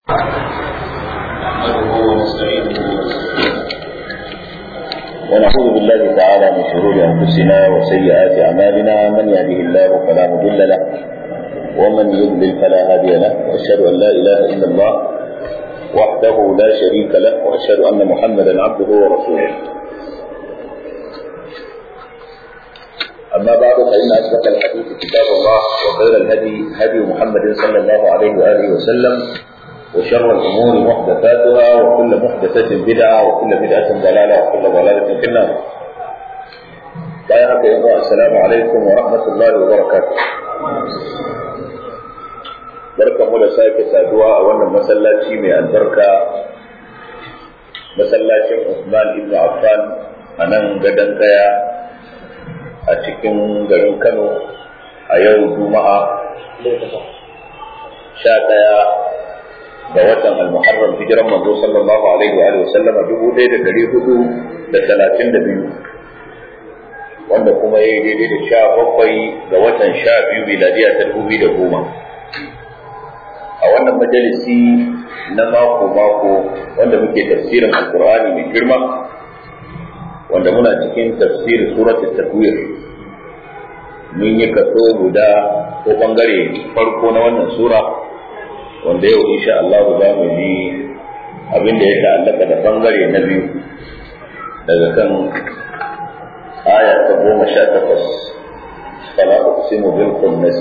ونعوذ بالله تعالى من شرور انفسنا وسيئات اعمالنا من يهده الله فلا مضل له ومن يضلل فلا هادي له واشهد ان لا اله الا الله وحده لا شريك له واشهد ان محمدا عبده ورسوله اما بعد فان اصدق الحديث كتاب الله وخير الهدي هدي محمد صلى الله عليه واله وسلم وشر الأمور محدثاتها وكل محدثة بدعة وكل بدعة ضلالة وكل ضلالة في النار. بارك الله السلام عليكم ورحمة الله وبركاته. barka mu da sake saduwa a wannan masallaci mai albarka masallacin Usman ibn Affan a nan gadon kaya a cikin garin Kano a yau Juma'a sha ɗaya ga watan al-muharram hijiran manzo sallallahu alaihi wa sallama dubu ɗaya da ɗari hudu da talatin da biyu wanda kuma ya yi daidai da sha bakwai ga watan sha biyu miladiya ta dubu da goma a wannan majalisi na mako mako wanda muke tafsirin alkur'ani mai girma wanda muna cikin tafsirin suratul takwir mun yi kaso guda ko bangare farko na wannan sura wanda yau insha Allah za mu ji abin da ya ta'allaka da bangare na biyu daga kan aya ta goma sha takwas fala uqsimu bil khunnas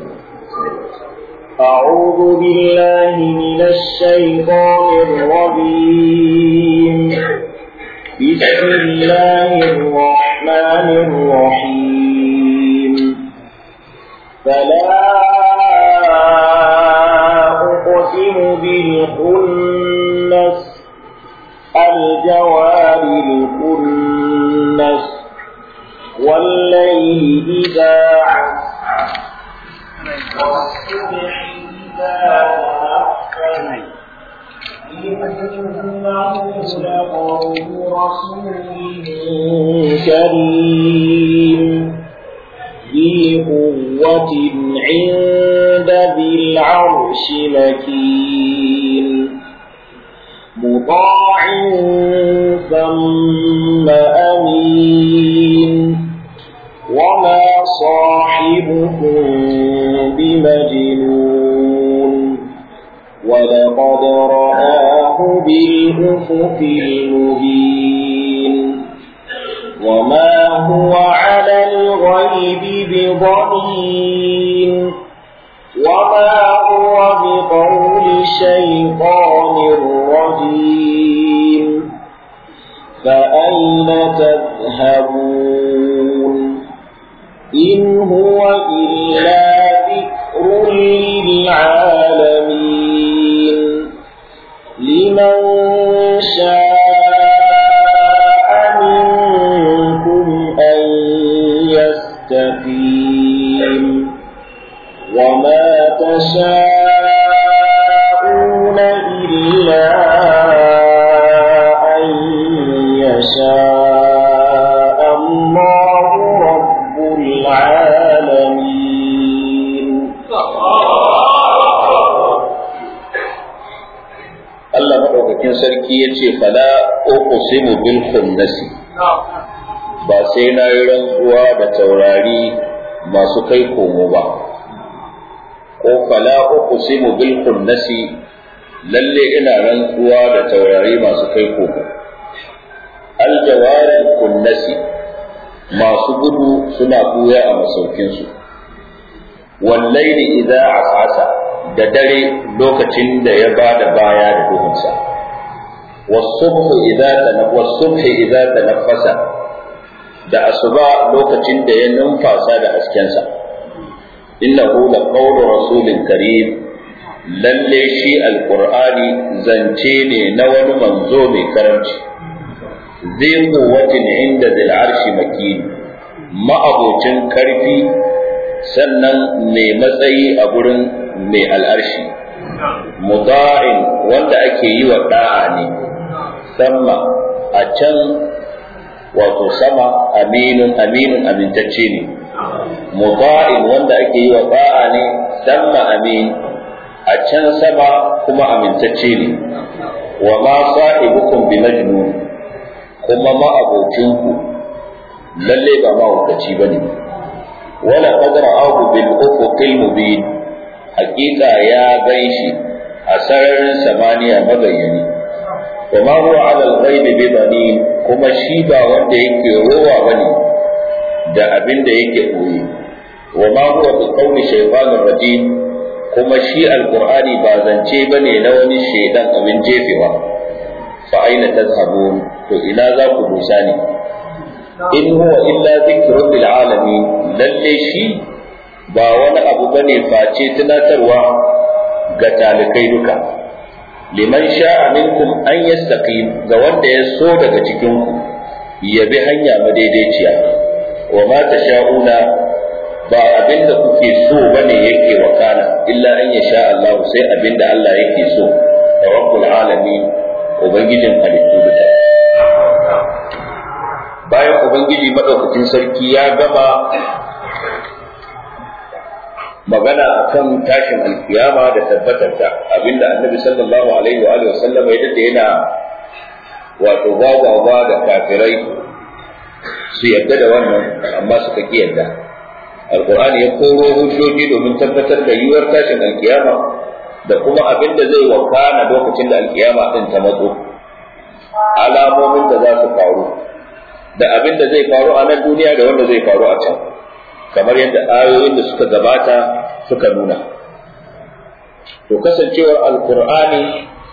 أعوذ بالله من الشيطان الرجيم بسم الله الرحمن الرحيم فلا أقسم بالخنس الجوار الكنس والليل إذا عسعس والصبح إذا تنفس إنه لقول رسول كريم ذي قوة عند ذي العرش مكين مطاع ثم أمين وما صاحبكم بمجنون ولقد رآه بالأفق المبين وما هو على الغيب بضنين وما هو بقول شيطان رجيم فأين تذهبون إن هو إلا ذكر للعالمين لمن شاء منكم أن يستقيم وما تشاءون إلا أن يشاء الله رب العالمين Allah maɗaukakin sarki ya ce fala uqsimu bil khunnasi ba sai na yi rantsuwa da taurari masu kai komo ba ko fala uqsimu bil khunnasi lalle ina rantsuwa da taurari masu kai komo al jawaril kunnasi masu gudu suna buya a masaukinsu wallaili idza asasa da dare lokacin da ya ba da baya da duhunsa wasubhu idza tanafwasubhi idza tanaffasa da asuba lokacin da ya numfasa da haskensa innahu laqawlu rasulin karim lalle shi alqur'ani zance ne na wani manzo mai karamci zai quwwatin inda zil arshi makin ma'abocin karfi sannan mai matsayi a gurin mai al'arshi muda'in wanda ake yi wa da'a ne sama a can wato sama aminun aminun amintacce ne muda'in wanda ake yi wa da'a ne sama amin a can sama kuma amintacce ne wa ma sahibukum bi majnun kuma ma abocinku lalle ba mahaukaci bane wala qad ra'ahu bil ufuqil mubin haqiqa ya ganshi a sararin samaniya mabayyani wa ma huwa ala al-ghaib bi banin kuma shi ba wanda yake rowa bane da abin da yake boye wa ma huwa bi qawli shaytanir rajim kuma shi alqur'ani ba zance bane na wani shaidan abin jefewa fa aina tazhabun to ina za ku dusa ne in huwa illa dhikrun lil alamin lalle shi ba wani abu bane face tunatarwa ga talikai duka liman sha'a minkum an yastaqim ga wanda ya so daga cikin ku ya bi hanya madaidaiciya wa ma tasha'una ba abinda kuke so bane yake wakana illa an yasha Allah sai abinda Allah yake so rabbul alamin ubangijin halittu duka bayan ubangiji madaukakin sarki ya gama magana akan tashin alkiyama da tabbatarta abinda annabi sallallahu alaihi wa alihi wasallam ya dade yana wato gwagwagwa da kafirai su yadda da wannan amma suka ki yadda alqur'ani ya koro hujjoji domin tabbatar da yiwuwar tashin alkiyama da kuma abin da zai wakana lokacin da alkiyama din ta matso alamomin da za su faru da abin da zai faru a nan duniya da wanda zai faru a can kamar yadda ayoyin da suka gabata suka nuna to kasancewar alkur'ani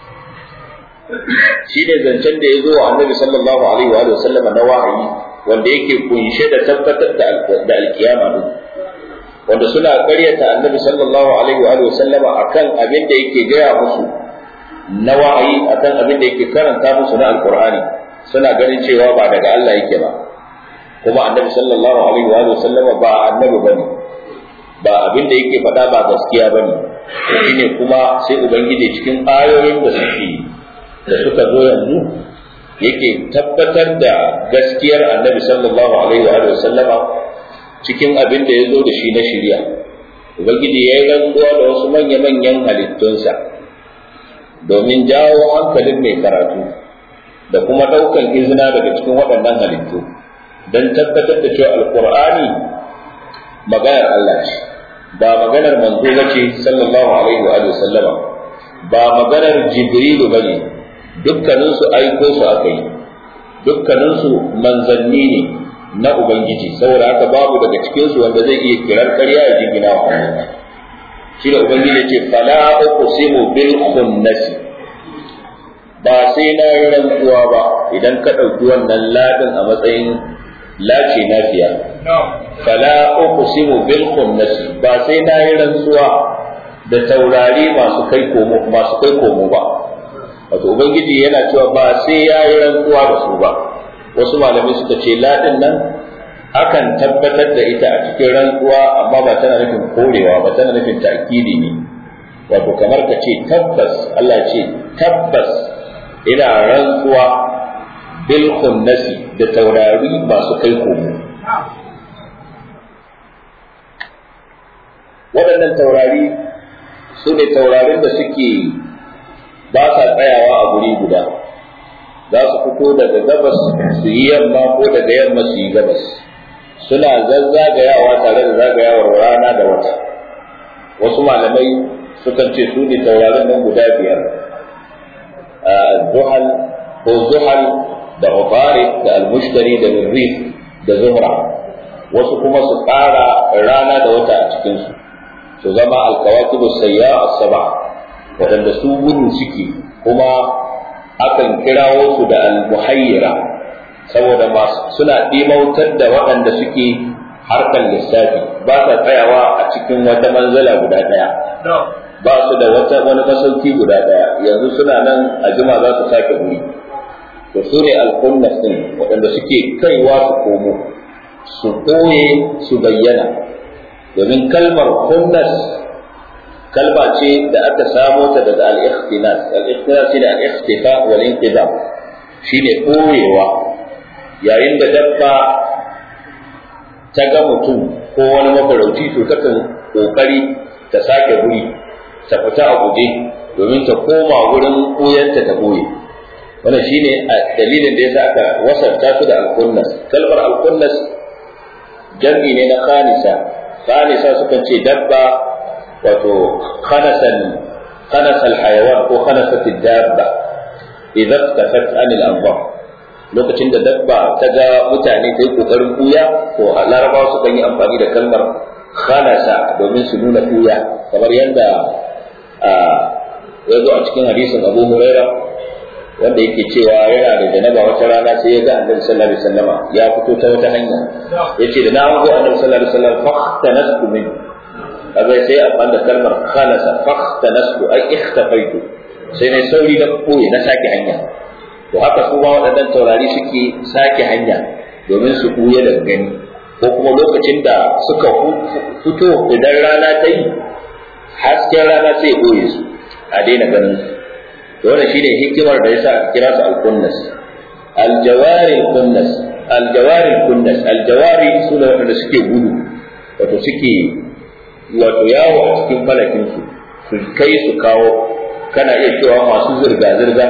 shi ne zancen da ya zo wa annabi sallallahu alaihi wa sallam na wahayi wanda yake kunshe da tabbatar da alkiyama din wanda suna ƙaryata annabi sallallahu alaihi wa sallam akan abin da yake gaya musu na wahayi akan abin da yake karanta musu na alkur'ani suna ganin cewa ba daga Allah yake ba kuma annabi sallallahu alaihi wa sallama ba annabi bane ba abin da yake faɗa ba gaskiya bane shine kuma sai ubangiji cikin ayoyin da suke da suka zo yanzu yake tabbatar da gaskiyar annabi sallallahu alaihi wa sallama cikin abin da ya zo da shi na shirya ubangiji ya yi rantsuwa da wasu manya-manyan halittunsa domin jawo hankalin mai karatu da kuma ɗaukan izina daga cikin waɗannan halittu don tabbatar da cewa alkur'ani maganar Allah ce ba maganar manzo ba ce sallallahu alaihi wa sallama ba maganar jibrilu ba ne dukkaninsu aiko su aka yi dukkaninsu manzanni ne na ubangiji saboda haka babu daga cikinsu wanda zai iya kirar ƙarya ya jingina wa shi da ubangiji ce fala uqsimu bil khunnasi ba sai na yi rantsuwa ba idan ka ɗauki wannan ladin a matsayin lace nafiya fala uqsimu bil khunnasi ba sai na yi rantsuwa da taurari masu kai komo masu kai komo ba wato ubangiji yana cewa ba sai ya yi rantsuwa da su ba wasu malamai suka ce ladin nan akan tabbatar da ita a cikin rantsuwa amma ba tana nufin korewa ba tana nufin ta'kidi ne wato kamar ka ce tabbas Allah ce tabbas ina rantsuwa bil khunnasi da taurari masu kai komo waɗannan taurari su ne taurarin da suke ba sa tsayawa a guri guda za su fito daga gabas su yi yamma ko daga yamma su yi gabas suna zazzagayawa tare da zagayawar rana da wata wasu malamai sukan ce su ne taurarin nan guda biyar zuhal ko zuhal da Ufarik da Almushtari da Mirrif da Zuhra wasu kuma su ƙara rana da wata a cikinsu su zama alkawakibu sayya as-saba waɗanda su gudu suke kuma akan kirawo su da al-muhayyira saboda suna ɗimautar da waɗanda suke harkar lissafi ba sa tsayawa a cikin wata manzala guda ɗaya ba su da wata wani masauki guda ɗaya yanzu suna nan a jima za su sake guri to su ne alkunnas din waɗanda suke kaiwa su komo su ɓoye su bayyana domin kalmar kunnas kalma ce da aka samo ta daga al-ikhtinas al-ikhtinas shine al-ikhtifa wal inqidam shine ɓoyewa yayin da dabba ta ga mutum ko wani mafarauci to takan kokari ta sake guri ta fita a guje domin ta koma wurin ɓuyanta ta ɓoye wannan shine dalilin da yasa aka wasarta su da alkunnas kalmar alkunnas jam'i ne na khanisa khanisa sukan ce dabba wato khanasan khanasal hayawan ko khanasat dabba idan tafat anil anzar lokacin da dabba ta ga mutane ta yi kokarin kuya to a larabawa sukan yi amfani da kalmar khanasa domin su nuna kuya kamar yadda ya zo a cikin hadisin abu huraira wanda yake cewa yana da janaba wata rana sai ya ga annabi sallallahu alaihi wasallama ya fito ta wata hanya yace da na hango annabi sallallahu alaihi wasallam fahtanastu min kaga sai amfani da kalmar khalasa fahtanastu ay ikhtafaitu sai ne sauri na koyi na sake hanya to haka su ma waɗannan taurari suke sake hanya domin su kuya daga gani ko kuma lokacin da suka fito idan rana ta yi hasken rana sai ya ɓoye su a daina ganin su to wannan shine hikimar da yasa aka kira su al-kunnas al-jawari al-kunnas al-jawari al-kunnas al-jawari sune wanda suke gudu wato suke wato yawo a cikin falakin su su kai su kawo kana iya cewa masu zirga zirga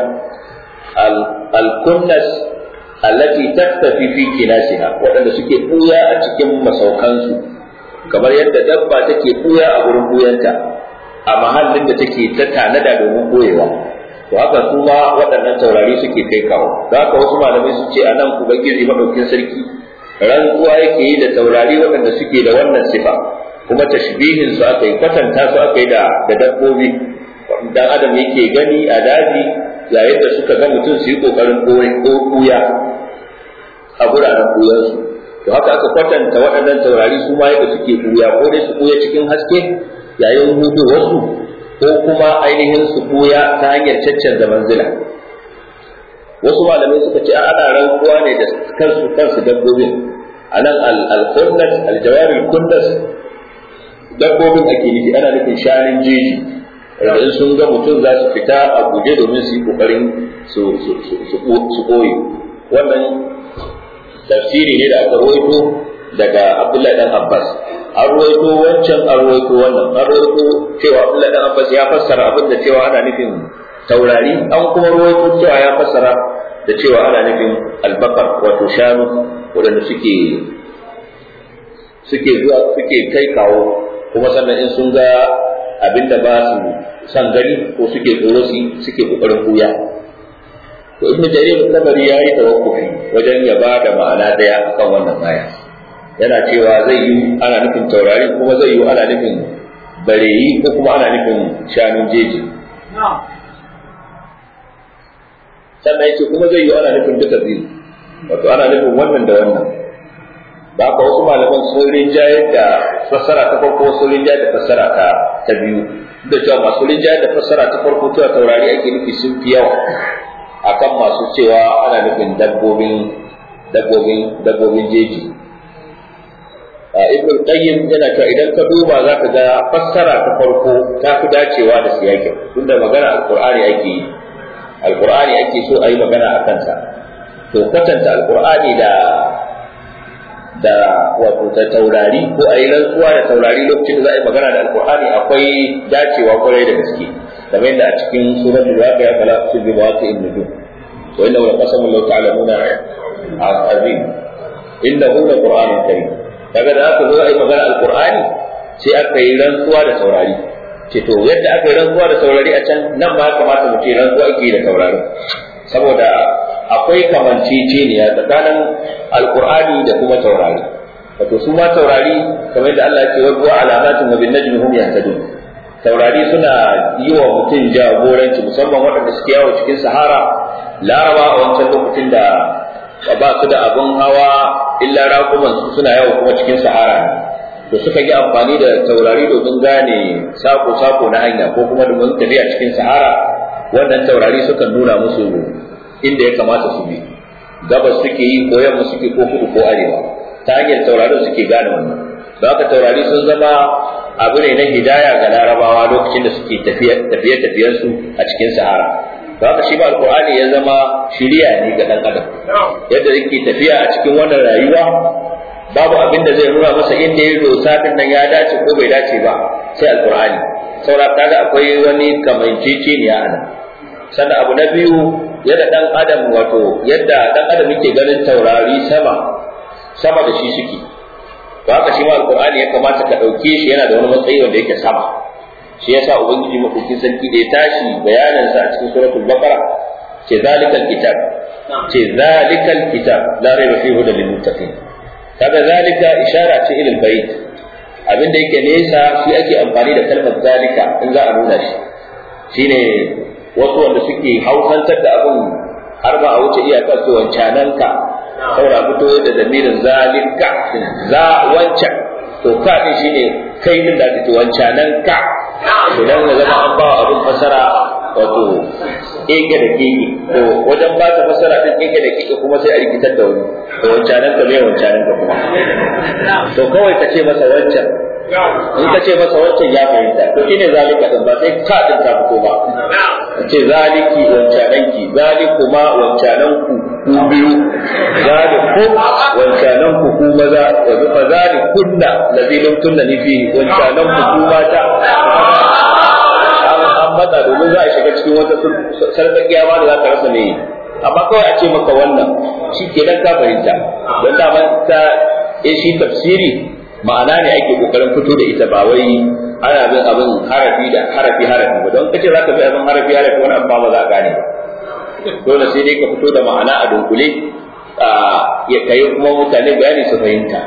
al-kunnas allati taktafi fi kinasiha waɗanda suke buya a cikin masaukansu kamar yadda dabba take buya a gurin buyanta a mahallin da take ta tanada domin boyewa to haka su ma waɗannan taurari suke kai kawo da haka wasu malamai sun ce anan ubangiji madaukin sarki rantsuwa yake yi da taurari waɗanda suke da wannan sifa kuma tashbihin su aka yi kwatanta su aka yi da da dabbobi dan adam yake gani a daji yayin da suka ga mutum su yi kokarin koya a guraren koyansu to haka aka kwatanta waɗannan taurari su ma yadda suke koya ko dai su koya cikin haske yayin hudu wasu ko kuma ainihin su koya ta hanyar caccanza manzila wasu malamai suka ce ana rantsuwa ne da kansu kansu dabbobin a nan al-kundas al-jawari kundas dabbobin ake nufi ana nufin shanin jeji da in sun ga mutum za su fita a guje domin su yi kokarin su koyi wannan tafsiri ne da aka rawaito daga Abdullahi dan Abbas an rawaito wancan an rawaito wannan an rawaito cewa Abdullahi dan Abbas ya fassara abin da cewa ana nufin taurari an kuma rawaito cewa ya fassara da cewa ana nufin albakar wato shanu waɗanda suke suke zuwa suke kai kawo kuma sannan in sun ga abin da ba su san gani ko suke tsoro su suke kokarin buya to ibn jarir tabari ya yi tawakkufi wajen ya ba da ma'ana daya akan wannan aya yana cewa zai yi ana nufin taurari kuma zai yi ana nufin bareyi ko kuma ana nufin shanun jeji sannan yake kuma zai yi ana nufin duka biyu wato ana nufin wannan da wannan ba ka wasu malaman sun rinjayar da fassara ta farko sun rinjayar da fassara ta ta biyu da cewa masu rinjayar da fassara ta farko cewa taurari ake nufi sun fi yawa akan masu cewa ana nufin dabbobin dabbobin dabbobin jeji ibn qayyim yana cewa idan ka duba za ka ga fassara ta farko ta fi dacewa da siyakin tunda magana alqur'ani ake yi alqur'ani ake so a yi magana a kansa to kwatanta alqur'ani da da wato ta taurari ko a yi rantsuwa da taurari lokacin da za a yi magana da alqur'ani akwai dacewa kwarai da gaske kamar yadda a cikin suratul waqi'a fala tusibu waqi'in nujum wa innahu laqasamun law ta'lamuna azim innahu laqur'anun karim kaga da aka zo a yi magana alqur'ani sai aka yi rantsuwa da taurari ce to yadda aka yi rantsuwa da taurari a can nan ma kamata mu ce rantsuwa ake da taurari saboda akwai kamanceceniya tsakanin alqur'ani da kuma taurari wato su ma taurari kamar da Allah ya ce wa alamatun wa bin najmi hum yahtadun taurari suna yi wa mutum jagoranci musamman waɗanda suke yawo cikin sahara laraba a wancan lokacin da ba su da abin hawa illa raƙuman su suna yawo kuma cikin sahara to suka yi amfani da taurari domin gane sako-sako na hanya ko kuma domin tafiya cikin sahara wannan taurari sukan nuna musu inda ya kamata su bi gabas suke yi ko yamma suke ko kudu ko arewa ta hanyar taurarin suke gane wannan da haka taurari sun zama abu ne na hidaya ga larabawa lokacin da suke tafiye-tafiyensu a cikin sahara da haka shi ba alkur'ani ya zama shiriya ne ga dan adam yadda yake tafiya a cikin wannan rayuwa babu abin da zai nuna masa inda ya dosa din nan ya dace ko bai dace ba sai alkur'ani saura kaga akwai wani kamanceceniya a nan sannan abu na biyu yadda dan adam wato yadda dan adam yake ganin taurari sama sama da shi suke to haka shi ma alqur'ani ya kamata ka dauke shi yana da wani matsayi wanda yake sama shi yasa ubangiji madaukakin sarki da ya tashi bayanan sa a cikin suratul baqara ce zalikal kitab ce zalikal kitab la raiba fihi hudan lil muttaqin kaga zalika ishara ce ila albayt abin da yake nesa shi ake amfani da kalmar zalika in za a nuna shi shine wasu wanda suke hausantar da abin har ba a wuce iyaka su wancananka saura fito da zamirin zalika za wancan to ka din shine kai din da kake wancananka to dan ya zama an ba abin fasara wato keke da keke to wajen ba ta fasara din keke da keke kuma sai a rikitar da wani to wancananka me wancananka kuma to kawai ka ce masa wancan in ka ce masa wancan ya fahimta to shine zalika din ba sai ka din ta fito ba ce zaliki wancananki zalikuma wancananku ku biyu zalikum wancananku ku maza wa bi fa zalikunna lazilum tunna ni fi wancananku ku mata an matsa domin za a shiga cikin wata sarƙaƙiya ma da za ka rasa ne amma kawai a ce maka wannan shi kenan ka fahimta don daman ta shi tafsiri ma'ana ne ake kokarin fito da ita ba wai ana bin abin harafi da harafi harafi ba don kace zaka bi abin harafi harafi wani abu ba za a gane ba dole sai dai ka fito da ma'ana a dunkule ya kai kuma mutane bayani su fahimta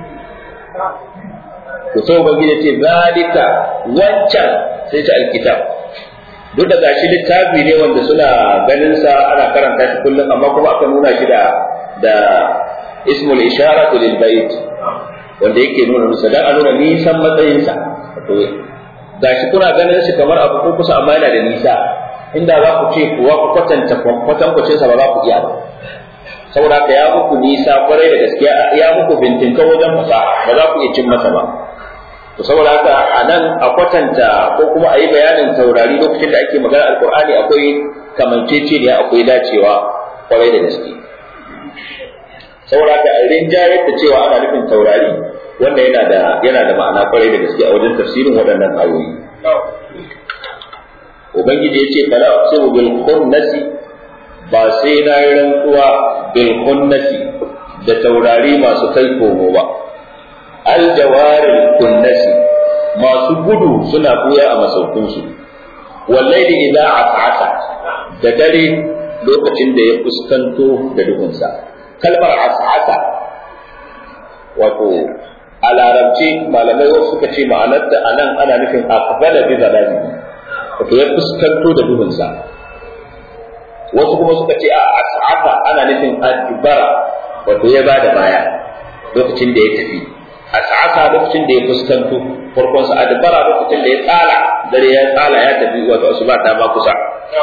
to sai ubangiji ce zalika wancan sai ta alkitab duk da gashi littafi ne wanda suna ganin sa ana karanta shi kullum amma kuma aka nuna shi da da ismul isharatu lil bait wanda yake nuna musa dan a nuna nisan matsayinsa to gashi kuna ganin shi kamar abu ko kusa amma yana da nisa inda za ku ce kuwa ku kwatanta kwatankwacin sa ba za ku iya ba saboda haka ya muku nisa kwarai da gaskiya ya muku bintinka wajen fasaha ba za ku iya cin masa ba to saboda haka a nan a kwatanta ko kuma a yi bayanin taurari lokacin da ake magana alkur'ani akwai kamanceceniya akwai dacewa kwarai da gaske saboda haka rinjayar da cewa ana nufin taurari wanda yana da yana da ma'ana kwarai da gaske a wajen tafsirin waɗannan ayoyi ubangiji ya ce fala uqsimu bil khunnasi ba sai na yi rantsuwa bil khunnasi da taurari masu kai komo ba al jawaril kunnasi masu gudu suna buya a masaukinsu wallahi idza as'asa da dare lokacin da ya fuskanto da duhunsa kalmar as'asa wato a larabci malamai wasu suka ce ma'anarta a nan ana nufin aqbala bi zalami wato ya fuskanto da duhunsa wasu kuma suka ce a as'asa ana nufin adbara wato ya bada baya lokacin da ya tafi as'asa lokacin da ya fuskanto farkon sa adbara lokacin da ya tsala dare ya tsala ya tafi wato asuba ta ma kusa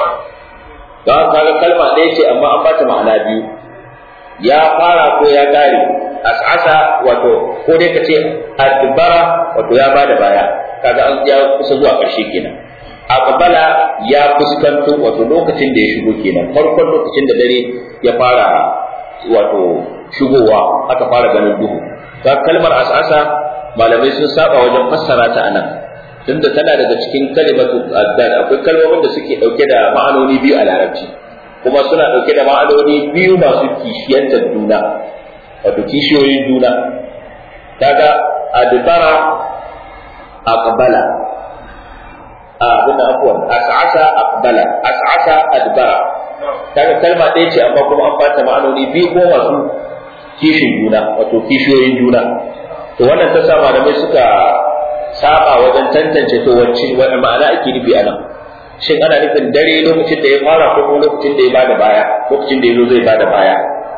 don kaga kalma ɗaya ce amma an bata ma'ana biyu ya fara ko ya kare as'asa wato ko dai ka ce adbara wato ya bada baya kaga an ya kusa zuwa ƙarshe kenan aqbala ya fuskanto wato lokacin da ya shigo kenan farkon lokacin da dare ya fara wato shigowa aka fara ganin duhu ta kalmar as'asa malamai sun saba wajen fassara ta anan tunda tana daga cikin kalimatu addad akwai kalmomin da suke dauke da ma'anoni biyu a larabci kuma suna dauke da ma'anoni biyu masu kishiyantar juna wato kishiyoyin juna kaga adbara aqbala abin afwan as'asa aqbala as'asa adbara kaga kalma ɗaya ce amma kuma an bata ma'anoni biyu ko masu kishin juna wato kishiyoyin juna to wannan ta sa malamai suka saba wajen tantance to wacce wani ma'ana ake nufi a nan shin ana nufin dare lokacin da ya fara ko kuma lokacin da ya bada baya lokacin da ya zo zai bada baya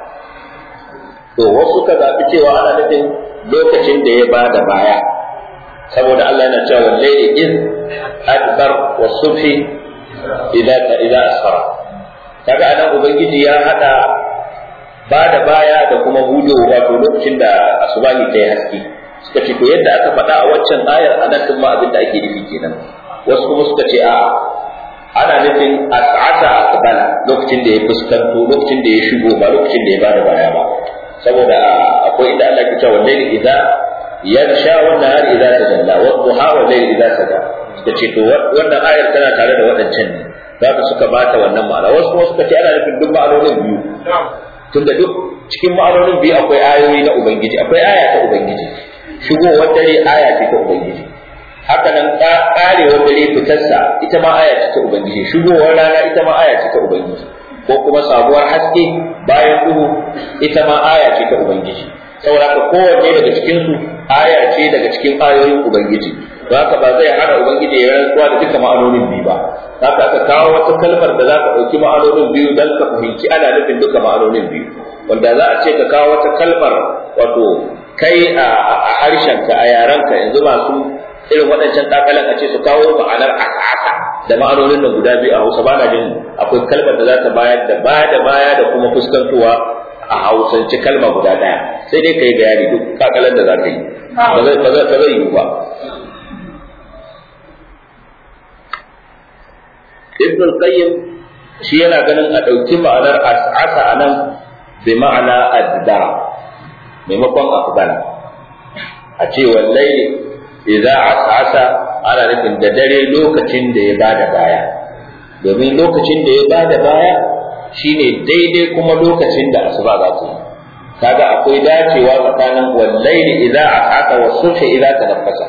to wasu ka zaɓi cewa ana nufin lokacin da ya bada baya saboda Allah yana cewa wallahi iz adbar wa subhi idza idza asfara kaga anan ubangiji ya hada bada baya da kuma hudo wato lokacin da asubahi ta yi haske suka ce to yadda aka faɗa a waccan ayar anan din ma abin da ake nufi kenan wasu kuma suka ce a'a ana nufin as'asa aqbala lokacin da ya fuskanto lokacin da ya shigo ba lokacin da ya bada baya ba saboda akwai inda Allah ke cewa wallahi idza yarsha wan nahar idza tajalla wa duha wa layl idza sada suka ce to wannan ayar tana tare da waɗancan ne za ka suka bata wannan ma'ana wasu kuma suka ce ana nufin duk ma'anonin biyu tunda duk cikin ma'anonin biyu akwai ayoyi na ubangiji akwai aya ta ubangiji shigowar dare aya ce ta ubangiji haka nan karewar dare fitarsa ita ma aya ce ta ubangiji shigowar rana ita ma aya ce ta ubangiji ko kuma sabuwar haske bayan duhu ita ma aya ce ta ubangiji saboda haka kowanne daga cikin su aya ce daga cikin ayoyin ubangiji don haka ba zai hana ubangiji ya rantsuwa da duka ma'anonin biyu ba haka aka kawo wata kalmar da za ka ɗauki ma'anonin biyu don ka fahimci ana nufin duka ma'anonin biyu wanda za a ce ka kawo wata kalmar wato kai a harshenka a yarenka yanzu masu irin waɗancan takalan a ce su kawo ma'anar asasa da ma'anonin nan guda biyu a Hausa ba na jin akwai kalmar da za ta bayar da baya da baya da kuma fuskantowa a Hausance kalma guda ɗaya sai dai ka yi bayani duk takalan da za ka yi ba zai yiwu ba Ibn al-Qayyim shi yana ganin a ɗauki ma'anar as'asa a nan bi ma'ana addara maimakon afghan a ce wallahi idza as'asa ana nufin da dare lokacin da ya bada baya domin lokacin da ya bada baya shine daidai kuma lokacin da asuba za ta yi kaga akwai dacewa tsakanin wallahi idza as'asa wa subhi idza tanaffasa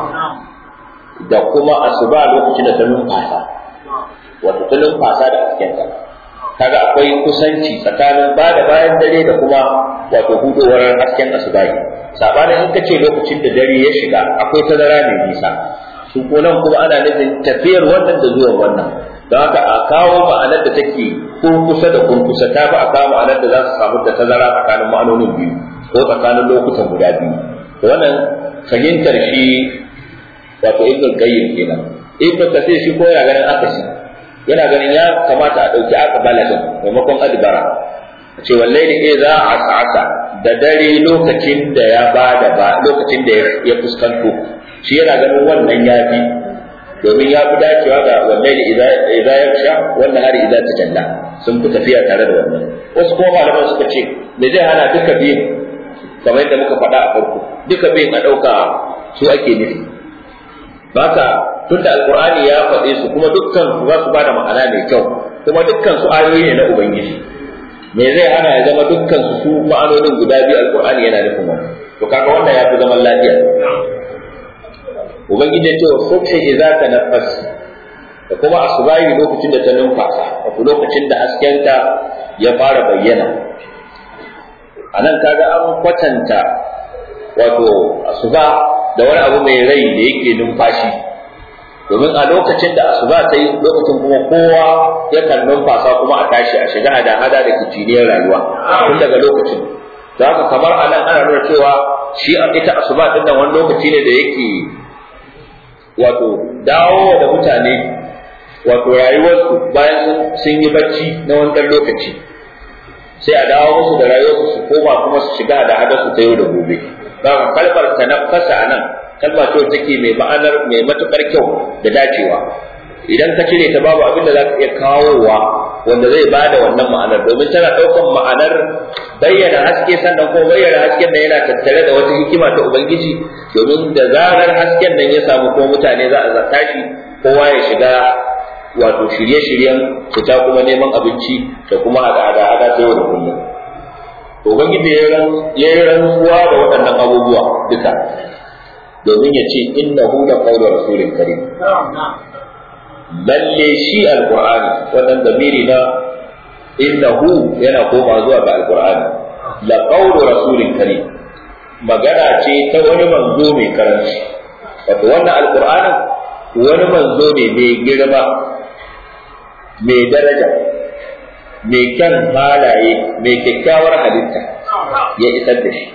da kuma asuba lokacin da ta numfasa wato ta numfasa da haskenta kaga akwai kusanci tsakanin ba da bayan dare da kuma wato hudowar hasken asubahi sabanin in kace lokacin da dare ya shiga akwai tazara mai nisa su ko nan kuma ana nufin tafiyar wannan da zuwan wannan don haka a kawo ma'anar da take kurkusa da kurkusa ta fi a kawo ma'anar da za su samu da tazara tsakanin ma'anonin biyu ko tsakanin lokutan guda biyu wannan fahimtar shi wato ibn qayyim kenan ibn kasir shi ko yana ganin akasi yana ganin ya kamata a ɗauki aqbala din maimakon adbara a ce wallahi ne za a sa'asa da dare lokacin da ya bada ba lokacin da ya fuskanto shi yana ganin wannan ya fi domin ya fi dacewa ga wallahi idza yaksha wannan hari idza tajalla sun fi tafiya tare da wannan wasu kuma malaman suka ce me zai hana duka biyun kamar yadda muka faɗa a farko duka biyun a ɗauka su ake nufi baka tunda alqur'ani ya faɗe su kuma dukkan su za su bada ma'ana mai kyau kuma dukkan su ayoyi ne na ubangiji me zai hana ya zama dukkan su su ma'anonin guda biyu alqur'ani yana nufin wannan to kaga wannan ya fi zaman lafiya ubangiji ya ce wa subhi idza tanaffas da kuma asubahi lokacin da ta numfasa wato lokacin da haskenta ya fara bayyana anan kaga an kwatanta wato asuba da wani abu mai rai da yake numfashi domin a lokacin da asuba ta yi lokacin kuma kowa yakan numfasa kuma a tashi a shiga hada hada da kiciniyar rayuwa tun daga lokacin da haka kamar a nan ana nuna cewa shi ita asuba din nan wani lokaci ne da yake wato dawo da mutane wato rayuwarsu bayan sun yi bacci na wani lokaci sai a dawo musu da rayuwarsu su koma kuma su shiga da hada su ta yau da gobe ba kalmar tanaffasa a nan kalma ce take mai ma'anar mai matukar kyau da dacewa idan ka cire ta babu abin da za ka iya kawowa wanda zai ba da wannan ma'anar domin tana ɗaukar ma'anar bayyana haske sannan kuma bayyana hasken nan yana tattare da wata hikima ta ubangiji domin da zarar hasken nan ya samu ko mutane za a tashi kowa ya shiga wato shirye-shiryen fita kuma neman abinci da kuma hada-hada ta yau da kullum ubangiji ya yi rantsuwa da waɗannan abubuwa duka domin ya ce innahu la qawlu rasulin karim lalle shi alqur'ani wannan zamiri na innahu yana koma zuwa ga alqur'ani la qawlu rasulin karim magana ce ta wani manzo mai karanci wato wannan alqur'anin wani manzo ne mai girma mai daraja mai kyan halaye mai kyakkyawar halitta ya isar da shi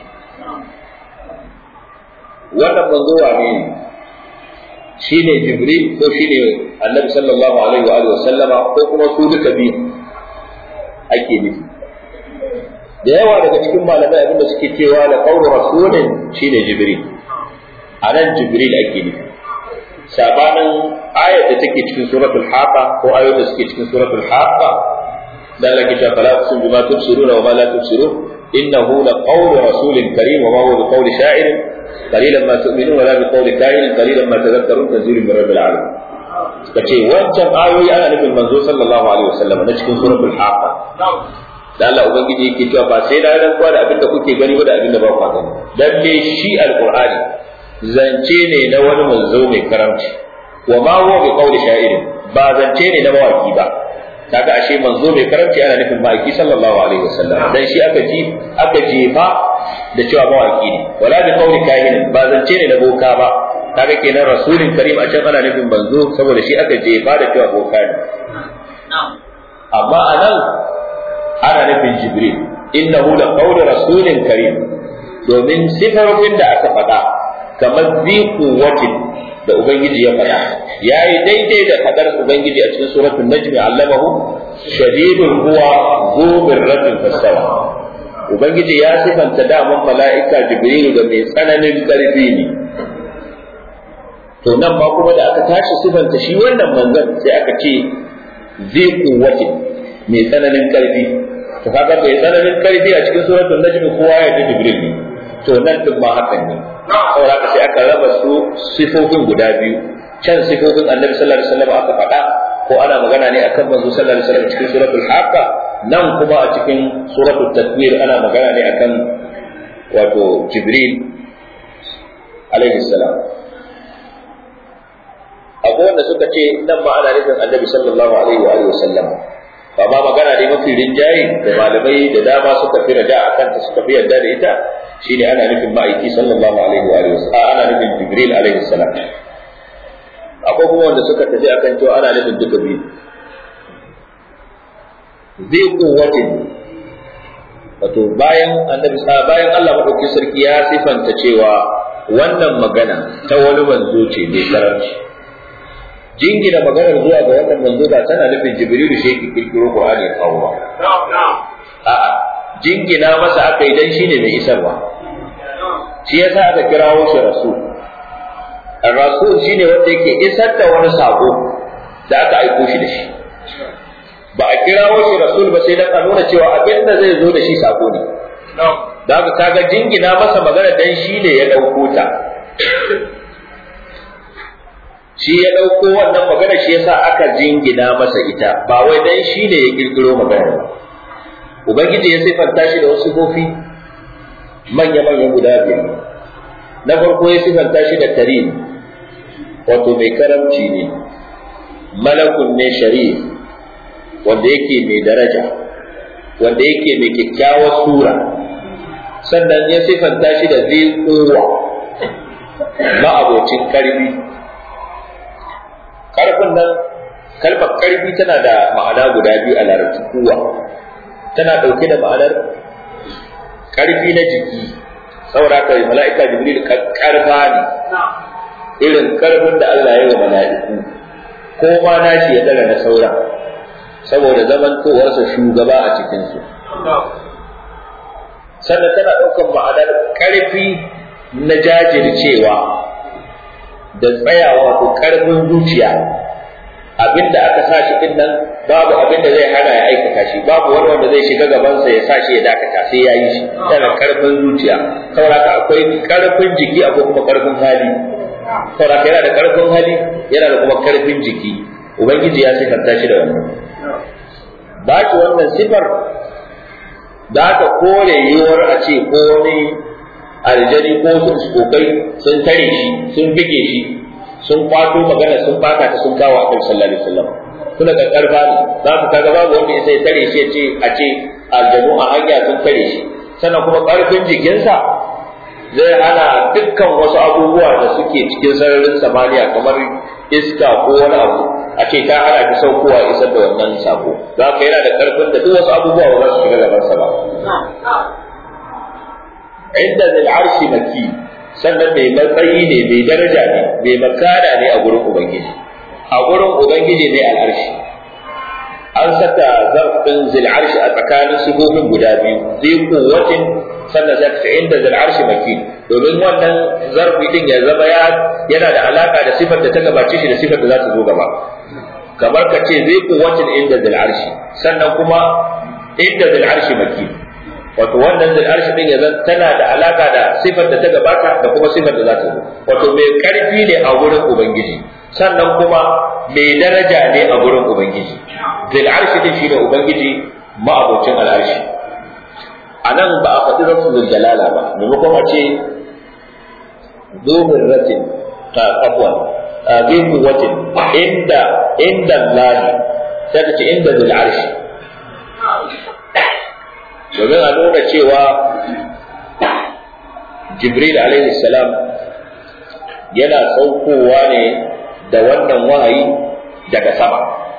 wannan manzo wane ne shi ne jibril ko shi ne annabi sallallahu alaihi wa alihi sallama ko kuma su duka biyu ake nufi da yawa daga cikin malamai abinda suke cewa da qawlu rasulin shine jibril anan jibril ake nufi sabanin ayat da take cikin suratul haqa ko ayoyin da suke cikin suratul haqa da Allah ke cewa fala tusim bima tubsiruna wa ma la tubsirun innahu la qawlu rasulin karim wa ma huwa bi qawli sha'irin qalilan ma tu'minun wala bi qawli kahin qalilan ma tadhakkarun tanzilun min rabbil alamin suka ce wancan ayoyi ana nufin manzo sallallahu alaihi wasallam na cikin suratul haqa da Allah ubangiji yake cewa ba sai da ran kwa da abin da kuke gani ba da abin da ba ku gani dan me shi alqur'ani zance ne na wani manzo mai karamci wa ma huwa bi qawli sha'irin ba zance ne na mawaki ba kaga ashe manzo mai karamci ana nufin ma'aiki sallallahu alaihi wasallam dan shi aka ji aka jefa da cewa mawaki ne wala bi qawli kahin ba zance ne na boka ba kaga kenan rasulin karim a can ana nufin manzo saboda shi aka jefa da cewa boka ne amma anan ana nufin jibril innahu la qawlu rasulin karim domin sifofin da aka faɗa kamar ziku watin da ubangiji ya faɗa yayi daidai da fadar ubangiji a cikin suratul najmi allamahu shadidul huwa zu birratin fasawa ubangiji ya sifanta daman mala'ika jibrilu da mai tsananin karfi ne to nan ma kuma da aka tashi sifanta shi wannan manzon sai aka ce zai kuwatin mai tsananin karfi to kaga mai tsananin karfi a cikin suratul najmi kowa ya ji jibril ne to nan din ma hakan ne saboda haka sai aka raba su sifofin guda biyu can sifofin annabi sallallahu alaihi wasallam aka faɗa ko ana magana ne akan manzo sallallahu alaihi wasallam cikin suratul haqqa nan kuma a cikin suratul takwir ana magana ne akan wato jibril alaihi salam akwai wanda suka ce nan ma ana nufin annabi sallallahu alaihi wa alihi wasallam ba ma magana ne mafi rinjaye da malamai da dama suka fi raja a kanta suka fi yarda da ita shine ana nufin ma'aiki sallallahu alaihi wa alihi wasallam ana nufin jibril alaihi salam akwai kuma wanda suka tafi akan cewa ana nufin duka biyu zai kuwatin wato bayan annabi bayan Allah madaukakin sarki ya sifanta cewa wannan magana ta wani manzo ce mai karanci jingina maganar zuwa ga wannan manzo ba tana nufin jibrilu shi yake kirkiro qur'ani kawo ba a'a jingina masa aka yi dan shine mai isarwa shi yasa aka kirawo shi rasul rasul shine wanda yake isar da wani sako da aka aiko shi da shi ba a kirawo shi rasul ba sai dan a nuna cewa abin da zai zo da shi sako ne da haka kaga jingina masa magana dan shi ne ya dauko ta shi ya ɗauko wannan magana shi yasa aka jingina masa ita ba wai dan shi ne ya kirkiro magana ba ubangiji ya sifanta shi da wasu kofi manya-manya guda biyar na farko ya sifanta shi da karim wato mai karamci ne malakun ne sharif wanda yake mai daraja wanda yake mai kyakkyawar sura sannan ya sifanta shi da zai ma'abocin karfi karfin nan kalmar karfi tana da ma'ana guda biyu a larabci kuwa tana ɗauke da ma'anar karfi na jiki saboda haka mala'ika jibril karfa ne irin karfin da Allah ya yi wa mala'iku ko ma nashi ya dara na saura saboda zamantowarsa shugaba a cikinsu sannan tana ɗaukar ma'anar karfi na jajircewa da tsayawa ko karfin zuciya abinda aka sa shi din nan babu abinda zai hana ya aikata shi babu wani wanda zai shiga gabansa ya sa shi ya dakata sai ya yi shi tana karfin zuciya saboda akwai karfin jiki akwai kuma karfin hali saboda yana da karfin hali yana da kuma karfin jiki ubangiji ya sifanta shi da wannan ba shi wannan sifar da aka kore yiwuwar a ce ko wani aljani ko sun kokai sun tare shi sun bige shi sun kwato magana sun baka ta sun kawo annabi sallallahu alaihi wasallam kuna da karfa ne za ku kaga babu wanda sai tare shi ya ce a ce aljanu a hanya sun tare shi sannan kuma karfin jikinsa zai hana dukkan wasu abubuwa da suke cikin sararin samaniya kamar iska ko wani abu a ce ta hana ki saukowa isar da wannan sako za ka yana da karfin da duk wasu abubuwa ba za su shiga gabansa ba inda zai arshi maki sannan mai matsayi ne mai daraja ne mai makana ne a gurin ubangiji a gurin ubangiji ne al'arshi an saka zarfin zil arshi a tsakanin sifofin guda biyu zai kuwatin sannan sai ka inda zil arshi maki domin wannan zarfi din ya zama ya yana da alaka da sifar da ta gabace shi da sifar da za ta zo gaba kamar ka ce zai kuwatin inda zil arshi sannan kuma inda zil arshi maki wato wannan zil arshi din yanzu tana da alaka da sifar da ta gabata da kuma sifar da za ta zo wato mai karfi ne a gurin ubangiji sannan kuma mai daraja ne a gurin ubangiji zil arshi din shine ubangiji ma'abocin al'arshi a nan ba a faɗi rasul jalala ba maimakon a ce zumin ratin ta kafwan zai kuwatin inda inda lahi sai ka ce inda zil arshi domin a nuna cewa jibril alaihi salam yana saukowa ne da wannan wahayi daga sama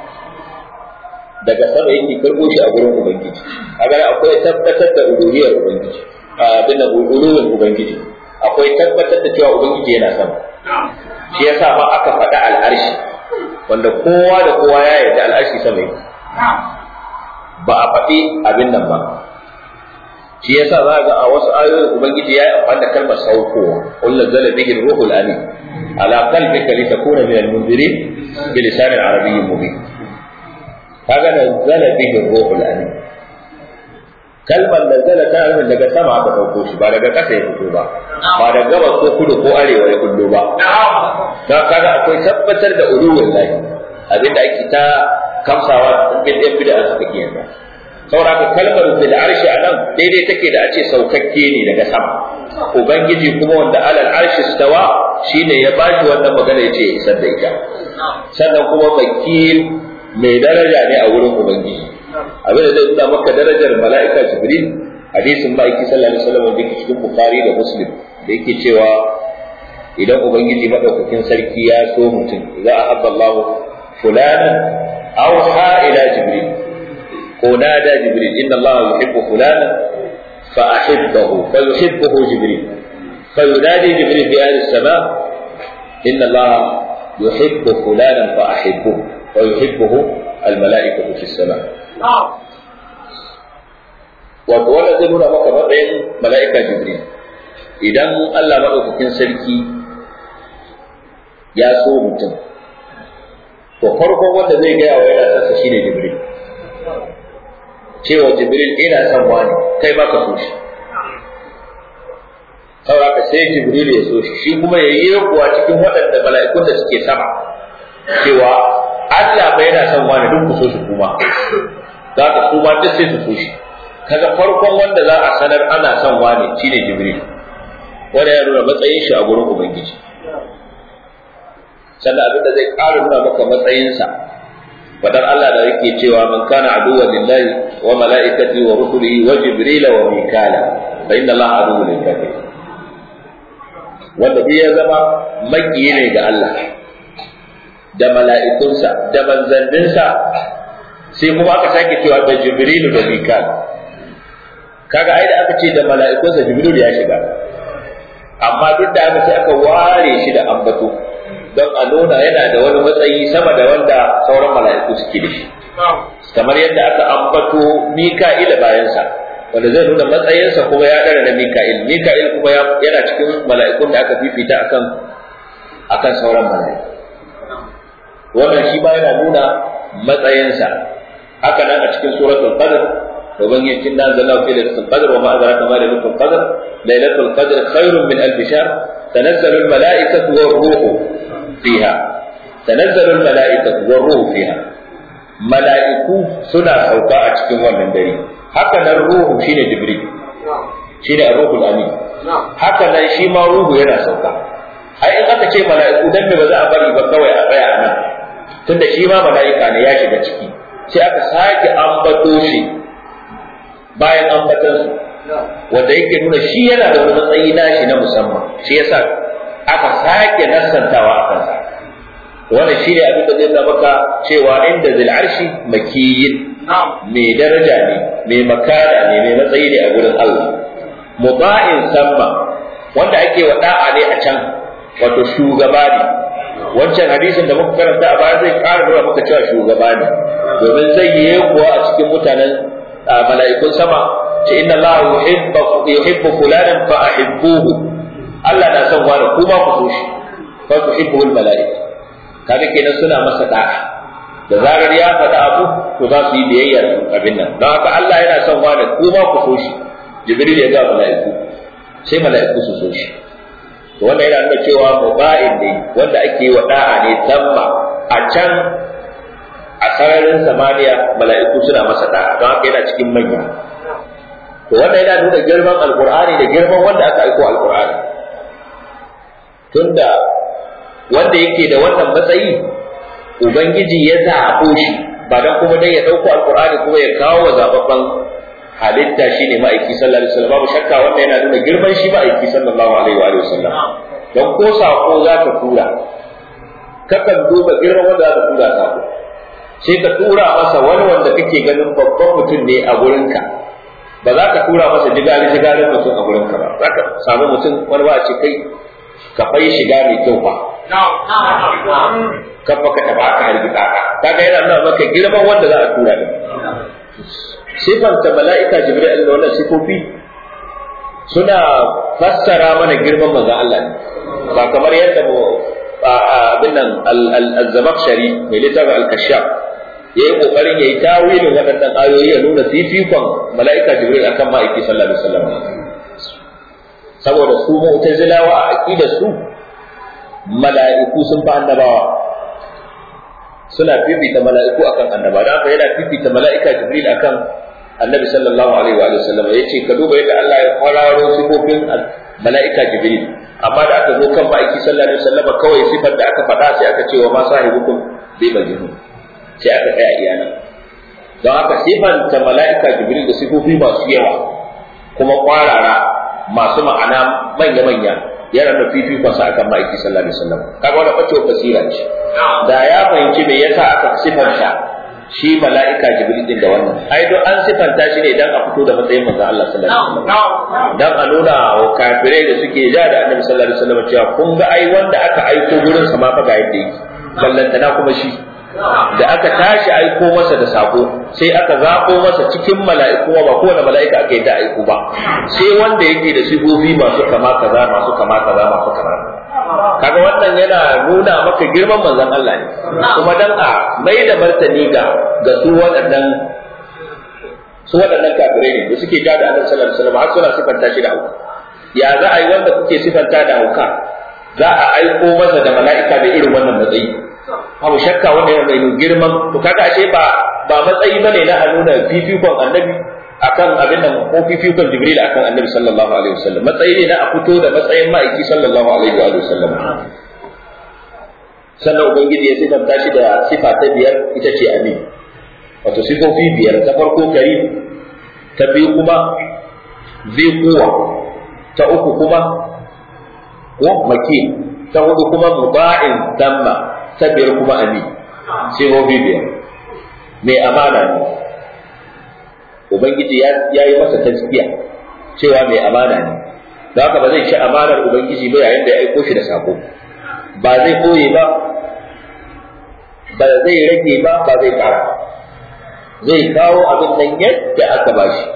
daga sama yake karɓo shi a gurin ubangiji kaga akwai tabbatar da uluhiyar ubangiji abin da uluhiyar ubangiji akwai tabbatar da cewa ubangiji yana sama shi yasa ma aka faɗa al'arshi wanda kowa da kowa ya yarda al'arshi sama yake ba a faɗi abin nan ba shi yasa za ga a wasu ayoyin ubangiji ya yi amfani da kalmar saukowa qul nazzala bihi ruhul amin ala qalbika litakuna min al-munzirin bi lisanin arabiyyin mubin kaga nazzala bihi ruhul amin kalmar nazzala ta nufin daga sama aka dauko shi ba daga ƙasa ya fito ba ba daga gabas ko kudu ko arewa ya kullo ba don kaga akwai tabbatar da uluwin lahi abinda ake ta kamsawa bid'a bid'a suka kiyanta saboda kalmar bil arshi a nan daidai take da a ce saukakke ne daga sama ubangiji kuma wanda alal arshi stawa shine ya bashi wannan magana ya ce isar da ita sannan kuma makil mai daraja ne a wurin ubangiji abin da zai nuna maka darajar mala'ika jibril hadisin ma'aiki sallallahu alaihi wasallam da yake cikin bukhari da muslim da yake cewa idan ubangiji madaukakin sarki ya so mutum za a habba Allah fulanan awha ila jibril ونادى جبريل إن الله يحب فلانا فأحبه فيحبه جبريل فينادي جبريل في أهل السماء إن الله يحب فلانا فأحبه ويحبه الملائكة في السماء وقال zai nuna maka matsayin mala'ika jibril idan Allah maɗaukakin sarki ya so mutum to farkon wanda zai gaya wa yana sassa shine jibril cewa jibril ina son wani kai ma ka so shi saboda sai jibril ya so shi shi kuma ya yi kuwa cikin waɗanda mala'ikun da suke sama cewa Allah bai yana son wani duk ku so shi kuma za ka su ma duk sai su so shi kaga farkon wanda za a sanar ana son wani shine jibril wanda ya nuna matsayin shi a gurin ubangiji sannan abin da zai ƙara nuna maka matsayinsa fadar Allah da yake cewa man kana aduwwan lillahi wa malaikati wa rusulihi wa jibrila wa mikala fa inna Allah aduwwun lil kafirin wanda bai ya zama makiyi ne ga Allah da mala'ikunsa da manzanninsa sai kuma aka sake cewa da jibrilu da mikal kaga ai da aka ce da mala'ikunsa jibrilu ya shiga amma duk da haka sai aka ware shi da ambato don a nuna yana da wani matsayi sama da wanda sauran mala'iku suke da shi kamar yadda aka ambato mika'ila bayansa wanda zai nuna matsayinsa kuma ya ɗara na mika'il mika'il kuma yana cikin mala'ikun da aka fifita akan akan sauran mala'iku wannan shi ba yana nuna matsayinsa haka nan a cikin suratul qadr domin yakin nan zalla fi lailatul qadr wa ma adraka ma lailatul qadr lailatul qadr khairun min alf shahr tanazzalu al mala'ikatu war ruhu fiha tanazzalu al mala'ikatu war ruhu fiha mala'iku suna sauka a cikin wannan dare haka nan ruhu shine jibril shine ruhul amin haka nan shi ma ruhu yana sauka ai in aka ce mala'iku dan me ba za a bari ba kawai a tsaya a nan tunda shi ma mala'ika ne ya shiga ciki sai aka sake ambato shi bayan ambatan su wanda yake nuna shi yana da wani matsayi nashi na musamman shi yasa aka sake nassantawa a kansa wannan shi ne abin da zai nuna maka cewa inda zil arshi makiyin mai daraja ne mai makara ne mai matsayi ne a gurin Allah muba'in samma wanda ake wa da'a ne a can wato shugaba ne wancan hadisin da muka karanta a baya zai ƙara nuna maka cewa shugaba ne domin zai yi kuwa a cikin mutanen mala'ikun sama ce inna Allah yuhibbu fulanan fa ahibbuhu Allah na son wani kuma ku so shi fa tuhibbuhul mala'ika kaga kenan suna masa da'a da zarar ya faɗa abu to za su yi biyayya su abin nan don haka Allah yana son wani kuma ku so shi jibril ya ga mala'iku sai mala'iku su so shi to wannan yana nuna cewa muba'in ne wanda ake wa da'a ne tamma a can a sararin samaniya mala'iku suna masa da'a don haka yana cikin manya to wannan yana nuna girman alqur'ani da girman wanda aka aiko alqur'ani tunda wanda yake da wannan matsayi ubangiji ya zaɓo shi ba dan kuma dai ya ɗauko alqur'ani kuma ya kawo wa zababban halitta shine ma'aiki sallallahu alaihi wasallam babu shakka wanda yana nuna girman shi ma'aiki sallallahu alaihi wa sallam don ko sako za ka tura kakan duba girman wanda za ka tura sako sai ka tura masa wani wanda kake ganin babban mutum ne a gurinka ba za ka tura masa jigali jigalin mutum a gurinka ba za ka samu mutum wani ba a ce kai ka fai shiga mai kyau ba kan baka taba ka hargitsa ka kaga yana nuna maka girman wanda za a tura din sifanta mala'ika jibril da wannan sifofi suna fassara mana girman manzon Allah ne ba kamar yadda mu abin nan al-zamakshari mai littafin al-kashaf yayi kokarin yayi tawilin waɗannan ayoyi ya nuna fifikon mala'ika jibril akan ma'aiki sallallahu alaihi wasallam saboda su mu'tazilawa a aqidar su mala'iku sun fa annabawa suna fifita mala'iku akan annaba da haka yana fifita mala'ika jibril akan annabi sallallahu alaihi wa sallam yace ka duba yadda Allah ya kwararo sifofin mala'ika jibril amma da aka zo kan ma'aiki sallallahu alaihi wasallam kawai sifar da aka faɗa sai aka ce wa ma sahibukum bi majnun sai aka tsaya iyana don haka sifanta mala'ika jibril da sifofi masu yawa kuma kwarara masu ma'ana manya-manya yana da fifikonsa akan ma'aiki sallallahu alaihi wasallam kaga wannan bacewa basira ce da ya fahimci me yasa aka sifanta shi mala'ika jibril din da wannan ai don an sifanta shi ne dan a fito da matsayin manzon Allah sallallahu alaihi wasallam dan a nuna wa kafirai da suke ja da annabi sallallahu alaihi wasallam cewa kun ga ai wanda aka aiko gurin sa ma fa ga yadda yake ballantana kuma shi da aka tashi aiko masa da sako sai aka zabo masa cikin mala'iku ba kowane mala'ika aka yi da aiko ba sai wanda yake da sifofi masu kama kaza masu kama kaza masu kama kaga wannan yana nuna maka girman manzon Allah ne kuma dan a mai da martani ga ga su waɗannan su waɗannan kafirai ne da suke ja da Annabi sallallahu alaihi wasallam har suna sifanta shi da hauka ya za a yi wanda kuke sifanta da hauka za a aiko masa da mala'ika da irin wannan matsayi babu shakka wanda yana mai girman to kaga ashe ba ba matsayi bane na a nuna fifikon annabi akan abin nan ko fifikon jibril akan annabi sallallahu alaihi wasallam matsayi ne na a fito da matsayin ma'aiki sallallahu alaihi wa sallam sannan ubangiji ya sifanta shi da sifa ta biyar ita ce amin wato sifofi biyar ta farko karim ta biyu kuma zai kuwa ta uku kuma ko makin ta hudu kuma muba'in damma ta biyar kuma amin sifofi biyar mai amana ne ubangiji ya yi masa taskiya cewa mai amana ne da haka ba zai ci amanar ubangiji ba yayin da ya aiko shi da sako ba zai koye ba ba zai rage ba ba zai kara zai kawo abin nan yadda aka ba shi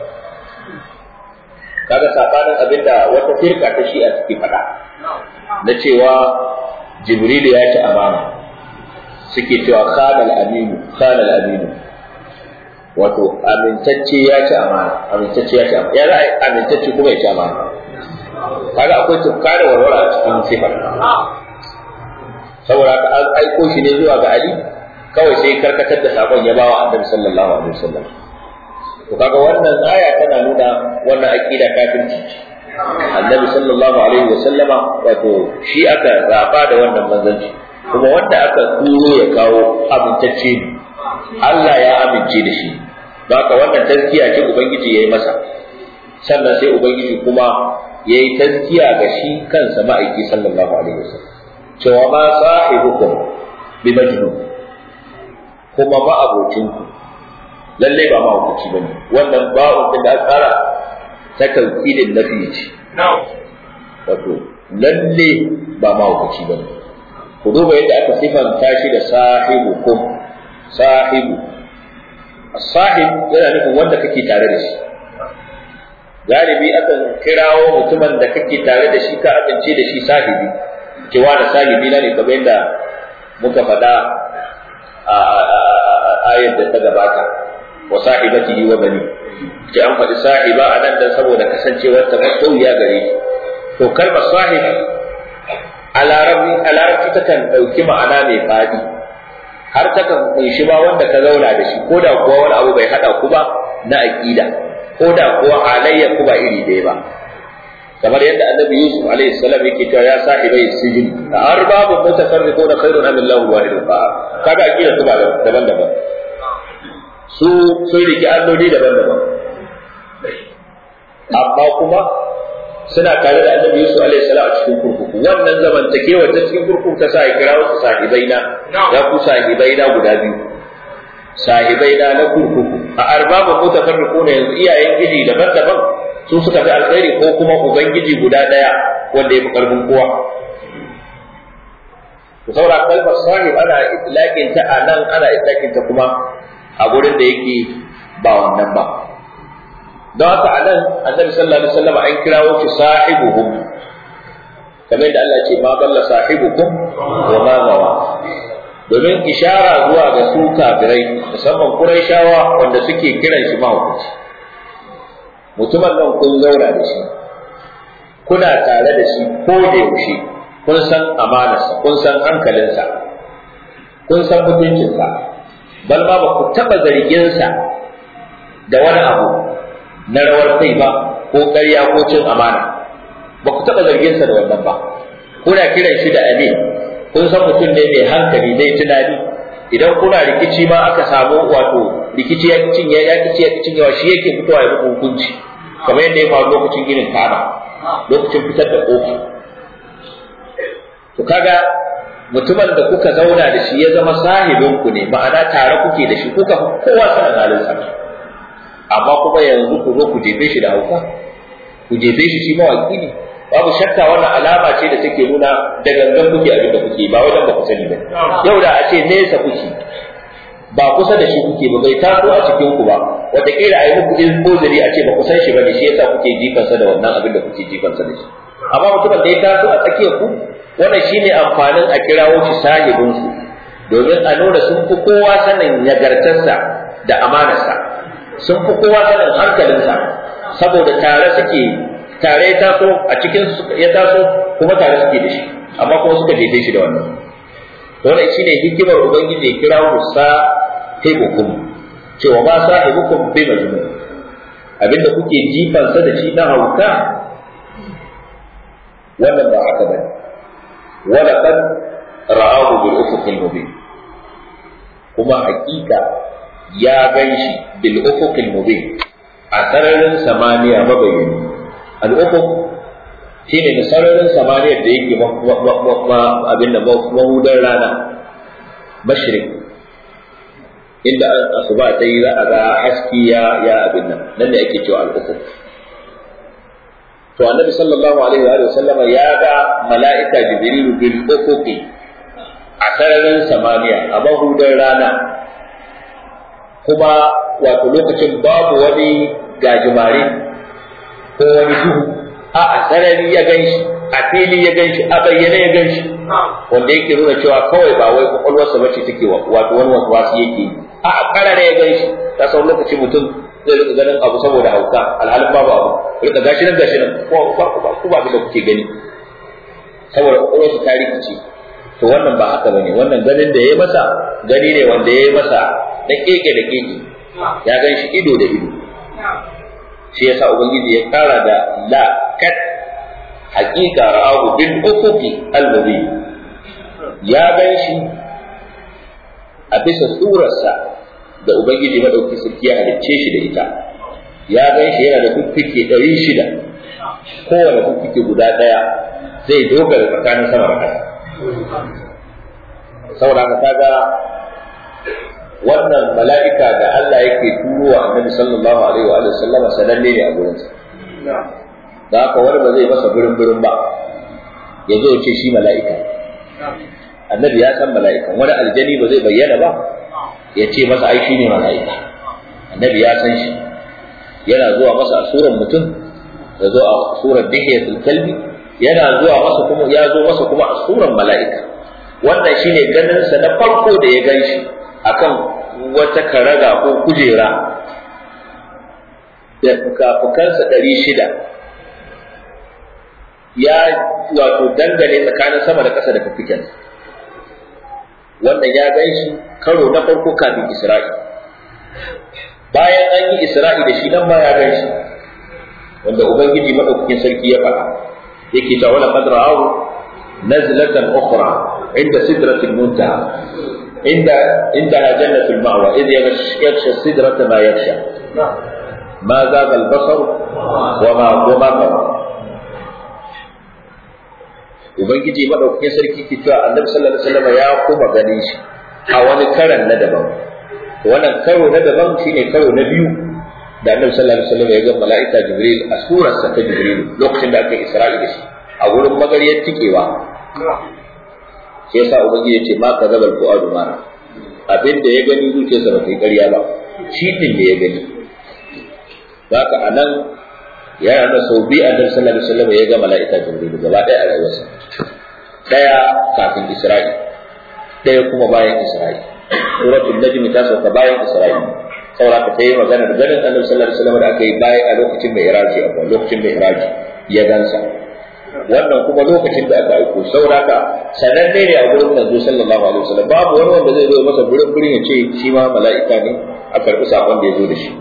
kaga sabanin abin da wata firka ta shi a ciki faɗa na cewa jibrilu ya ci amana suke cewa khanal aminu khanal aminu wato amintacce ya ci amana amintacce ya ci amana ya za amintacce kuma ya ci amana kaga akwai tufka da warwara a cikin sifar saboda haka an aiko shi ne zuwa ga Ali kawai sai karkatar da sakon ya bawa Annabi sallallahu alaihi wasallam to kaga wannan aya tana nuna wannan aqida kafirci Annabi sallallahu alaihi wasallama wato shi aka zaba da wannan manzanci kuma wanda aka turo ya kawo amintacce ne Allah ya amince da shi haka wannan tazkiya ce ubangiji yayi masa sannan sai ubangiji kuma yayi tazkiya ga shi kansa ma'aiki sallallahu alaihi wasallam cewa ma sahibukum bi majnun kuma ba abocinku lalle ba ma hukunci bane wannan ba'un din da aka tsara ta tawkidin nafi ce wato lalle ba ma hukunci bane ku duba yadda aka sifanta shi da sahibukum sahibu sahib yana nufin wanda kake tare da shi galibi akan kirawo mutumin da kake tare da shi ka amince da shi sahibi cewa da sahibi na ne kamar yadda muka faɗa a ayar da ta gabata wa sahibatihi wa bani ce an faɗi sahiba a nan dan saboda kasancewar ta ya gare shi to kalmar sahib a larabci takan ɗauki ma'ana mai faɗi har takan kunshi ba wanda ka zauna da shi ko da kuwa wani abu bai haɗa ku ba na aƙida ko da kuwa halayya ku ba iri ɗaya ba kamar yadda annabi yusuf alaihi salam yake cewa ya sahibai sijin har babu mutafarriquna khairun am illahu wahidun fa kaga aqida su ba daban-daban su sun riki alloli daban-daban amma kuma suna tare da annabi Yusuf alaihi salam a cikin kurkuku wannan zamantakewa ta cikin kurkuku ta sa ya kira wasu sahibaina ya ku sahibaina guda biyu sahibaina na kurkuku a arbabun mutafarriqu ne yanzu iyayen gidi daban-daban su suka fi alkhairi ko kuma ubangiji guda daya wanda ya fi karfin kowa to saboda kalmar sahib ana itlaqin ta a nan ana itlaqin ta kuma a gurin da yake ba wannan ba don haka a nan annabi sallallahu alaihi wasallam an kirawo shi sahibuhum kamar da Allah ce ma dalla sahibukum wa ma gawa domin ishara zuwa ga su kafirai musamman Qurayshawa wanda suke kiran shi mahaukaci mutumin nan kun zauna da shi kuna tare da shi ko da yaushe kun san amanarsa kun san hankalinsa kun san mutuncinsa bal ma ba ku taɓa zarginsa da wani abu na rawar kai ba ko ƙarya ko cin amana ba ku taɓa zarginsa da wannan ba kuna kiran shi da amin kun san mutum ne mai hankali mai tunani idan kuna rikici ma aka samu wato rikici ya kicin ya ya kici ya kicin yawa shi yake fitowa ya muku hukunci kamar yadda ya faru lokacin ginin kaba lokacin fitar da kofa to kaga mutumin da kuka zauna da shi ya zama sahibin ku ne ma'ana tare kuke da shi kuka kowa sanin halin sa amma kuma yanzu ku zo ku jefe shi da hauka ku jefe shi shi mawaki ne babu shakka wannan alama ce da take nuna da gangan kuke abin da kuke ba wajen ba ku sani ba yau da a ce nesa kuke ba kusa da shi kuke ba bai taso a cikin ku ba wataƙila a yi muku izbozari a ce ba ku san shi ba ne shi yasa kuke jifansa da wannan abin da kuke jifansa da shi amma mutumin da ya taso a tsakiyar ku wannan shine amfanin a kirawo shi sahibin su domin a nuna sun fi kowa sanin nagartarsa da amanarsa sun fi kowa sanin hankalinsa saboda tare suke tare ya taso a cikin ya taso kuma tare suke da shi amma kuma suka jefe shi da wannan wannan shine hikimar ubangiji ya kira ku sahibukum cewa ma sahibukum bi majnun abinda kuke jifansa da shi na hauka wannan ba haka bane wala qad ra'ahu bil ufuqil mubin kuma hakika ya ganshi bil ufuqil mubin a sararin samaniya mabayyani al ufuq shine da sararin samaniya da yake abin da mahudar rana mashrik inda asuba ta yi za a ga haski ya ya abin nan nan ne ake cewa al ufuq to annabi sallallahu alaihi wa sallama ya ga mala'ika jibrilu bil ufuqi a sararin samaniya a mahudar rana kuma wato lokacin babu wani gajimare ko wani duhu a a sarari ya gan shi a fili ya gan shi a bayyane ya gan shi wanda yake nuna cewa kawai ba wai kwakwalwarsa bace take wato wani wasu wasu yake a a karare ya gan shi ta sau lokaci mutum zai rika ganin abu saboda hauka alhalin babu abu rika gashi nan gashi nan ko ba ku ba da kuke gani saboda kwakwalwarsa ta rikice to wannan ba haka bane wannan ganin da ya masa gani ne wanda ya masa da keke da keke ya gan shi ido da ido shi yasa ubangiji ya kara da la kat haqiqa ra'ahu bil ufuqi al mubin ya gan shi a bisa surarsa da ubangiji madauki sarki ya halicce shi da ita ya gan shi yana da kuffike ɗari shida kowane kuffike guda ɗaya zai dogara tsakanin sama da ƙasa saboda haka kaga wannan mala'ika da Allah yake turo wa annabi sallallahu alaihi wa sallam sananne ne a gurinsa da haka wani ba zai masa birin birin ba ya zo ce shi mala'ika annabi ya san mala'ika wani aljani ba zai bayyana ba ya ce masa ai shi ne mala'ika annabi ya san shi yana zuwa masa a surar mutum ya zo a surar dihiyatul kalbi yana zuwa masa kuma ya zo masa kuma a surar mala'ika wannan shine ganin sa na farko da ya gan shi akan wata karaga ko kujera da fuka-fukansa ɗari shida ya wato dangane tsakanin sama da ƙasa da fiffikensa wannan ya gan shi karo na farko kafin isra'i bayan an yi isra'i da shi nan ma ya gan shi wanda ubangiji madaukakin sarki ya faɗa yake ta wala qad ra'ahu nazlatan ukhra inda sidratil muntaha inda inda jannatul ma'wa idh yaghsha sidrata ma yaghsha ma zaga al-basar wa ma wa ma ubangiji madaukakin sarki ke cewa annabi sallallahu alaihi wasallam ya kuma ganin shi a wani karan na daban wannan karo na daban shine karo na biyu da annabi sallallahu alaihi wasallam ya ga mala'ika jibril a surarsa ta jibril lokacin da aka yi isra'i da shi a gurin magariyar tikewa shi yasa ubangiji ya ce ma ka zabal fu'adu mara abin da ya gani zuciyarsa ba ta yi ƙarya ba shi din da ya gani haka anan ya yana sau biyu annabi sallallahu alaihi wasallam ya ga mala'ika jibril gaba ɗaya a rayuwarsa ɗaya kafin isra'i ɗaya kuma bayan isra'i suratul najm ta sauka bayan isra'i saboda ka tayi magana da ganin annabi sallallahu alaihi wasallam da aka yi bayan a lokacin mai iraji a lokacin mai iraji ya gansa wannan kuma lokacin da aka aiko saboda ka sananne ne a gurin manzo sallallahu alaihi wasallam babu wani wanda zai zo masa gurin gurin ya ce shi ma mala'ika ne a karɓi sakon da ya zo da shi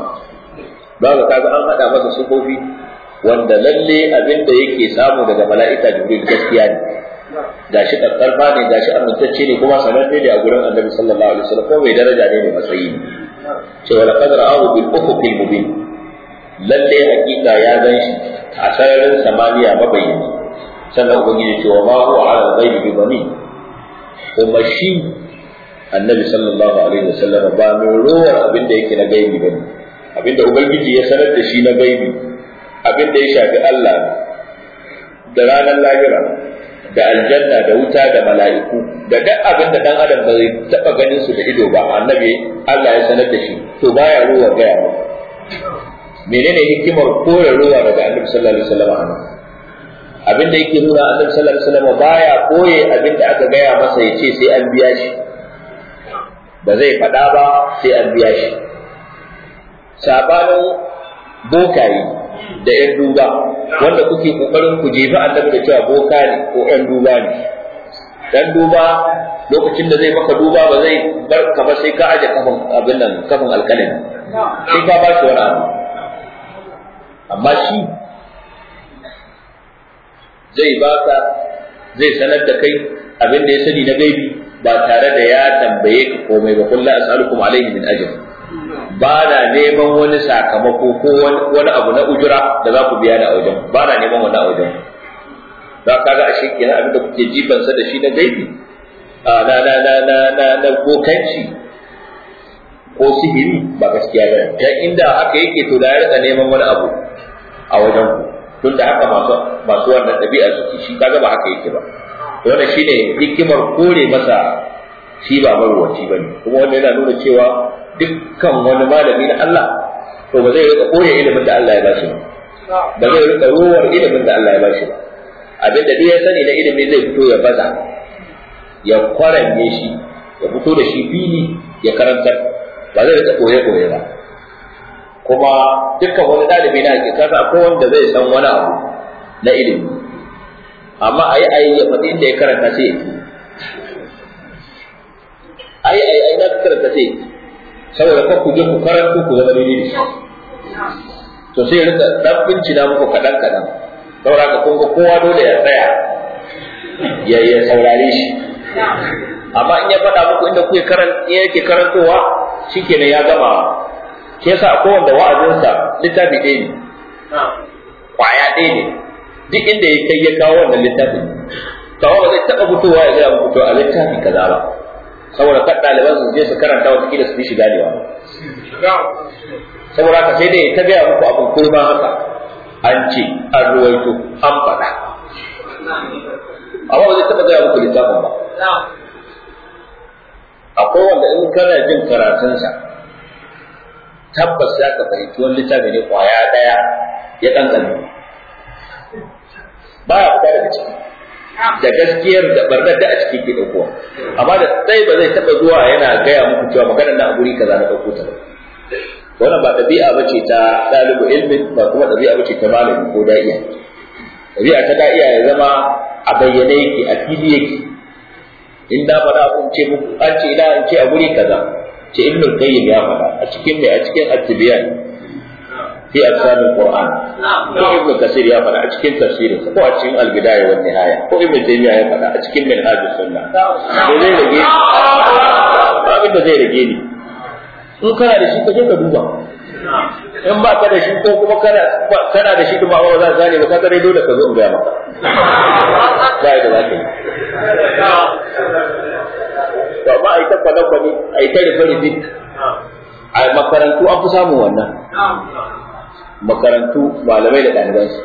ba ka kaga an haɗa masa sufofi wanda lalle abin da yake samu daga mala'ika jibril gaskiya ne gashi karfa ne gashi amintacce ne kuma sananne ne a gurin annabi sallallahu alaihi wasallam kuma mai daraja ne mai matsayi ne cewa laqad ra'ahu bil ufuqil mubin lalle hakika ya gan shi a sararin samaniya mabayyani sannan ubangiji cewa ma huwa ala al-ghaibi bi dhanin kuma shi annabi sallallahu alaihi wasallam ba mai rowar abin da yake na gaibi bane abin da ubangiji ya sanar da shi na gaibi abin da ya shafi Allah da ranar lahira da aljanna da wuta da mala'iku da duk abin da dan adam ba zai taba ganin su da ido ba annabi Allah ya sanar da shi to baya ruwa gaya ba menene hikimar kore ruwa daga annabi sallallahu alaihi wasallam abin da yake nuna annabi sallallahu alaihi wasallam baya koye abin da aka gaya masa ya ce sai an biya shi ba zai faɗa ba sai an biya shi sabanin bokaye da ‘yan duba wanda kuke ƙoƙarin ku jefi annabi da cewa boka ne ko ‘yan duba ne. Dan duba lokacin da zai maka duba ba zai bar ka ba sai ka aje kafin abin nan kafin alƙalami sai ka ba shi wani abu. Amma shi zai baka zai sanar da kai abin da ya sani na gaibi ba tare da ya tambaye ka komai ba kullu as'alukum alaihi min ajr ba na neman wani sakamako ko wani abu na ujura da za ku biya da wajen ba na neman wani a wajen za ka ga ashe kenan abin da kuke jibansa da shi na gaibi na na na na na na bokanci ko sihiri ba gaskiya ba dan inda haka yake to da ya rika neman wani abu a wajen ku tun da haka masu masu wannan ɗabi'a suke shi kaga ba haka yake ba wannan shine hikimar kore masa shi ba marwaci bane kuma wanda yana nuna cewa dukkan wani malami na Allah to ba zai rika koya ilimin da Allah ya bashi ba ba zai rika ruwar ilimin da Allah ya bashi ba abin da ya sani na ilimi zai fito ya baza ya kwaranye shi ya fito da shi fili ya karantar ba zai rika koye koye ba kuma dukkan wani ɗalibi na hakikata akwai wanda zai san wani abu na ilimi amma ayi ayi ya faɗi inda ya karanta sai ya ayi ayi ayi na karanta sai saboda kan ku je ku karanto ku zama daidai da shi to sai rika dan bincina muku kadan kadan saboda ka kun ga kowa dole ya tsaya ya ya saurare shi amma in ya faɗa muku inda kuke karan yake karantowa shikenan ya gama shi yasa akwai wanda wa'azinsa littafi ɗaya ne kwaya ɗaya ne duk inda ya kai ya kawo wannan littafin kawo ba zai taɓa fitowa ya gaya muku to a littafi kaza ba saboda kan ɗaliban su je su karanta wata kila su fi shiga ne saboda haka sai dai ta gaya muku abin kurma haka an ce an ruwaito an faɗa amma ba zai taɓa gaya muku littafin ba akwai wanda in kana jin karatunsa tabbas za ka fahimci wani littafi ne kwaya ɗaya ya ƙanƙani baya fita daga ciki da gaskiyar da barnar da a ciki ke ɗaukowa amma da sai ba zai taɓa zuwa yana gaya muku cewa maganar na a guri kaza na ɗauko ta ba wannan ba ɗabi'a ba ce ta ɗalibu ilmin ba kuma ɗabi'a ba ce ta malami ko da'iya ɗabi'a ta da'iya ya zama a bayyane yake a fili yake in da faɗa abin ce muku an ce ina in ce a guri kaza ce ibn qayyim ya faɗa a cikin mai a cikin at-tibyan fi afsal al-qur'an ko ibn kasir ya faɗa a cikin tafsirin ko a cikin al-bidaya wa nihaya ko ibn taymiya ya faɗa a cikin minhaj as-sunnah me zai rage ba abin da zai rage ni in kana da shi ka je ka duba in ba ka da shi ko kuma kana kana da shi kuma ba za ka gane ba ka dai dole ka zo in gaya maka ba da za ka yi to amma ai ta kwana kwani ai ta rufe rufe a makarantu an fi samun wannan makarantu malamai da ɗalibansu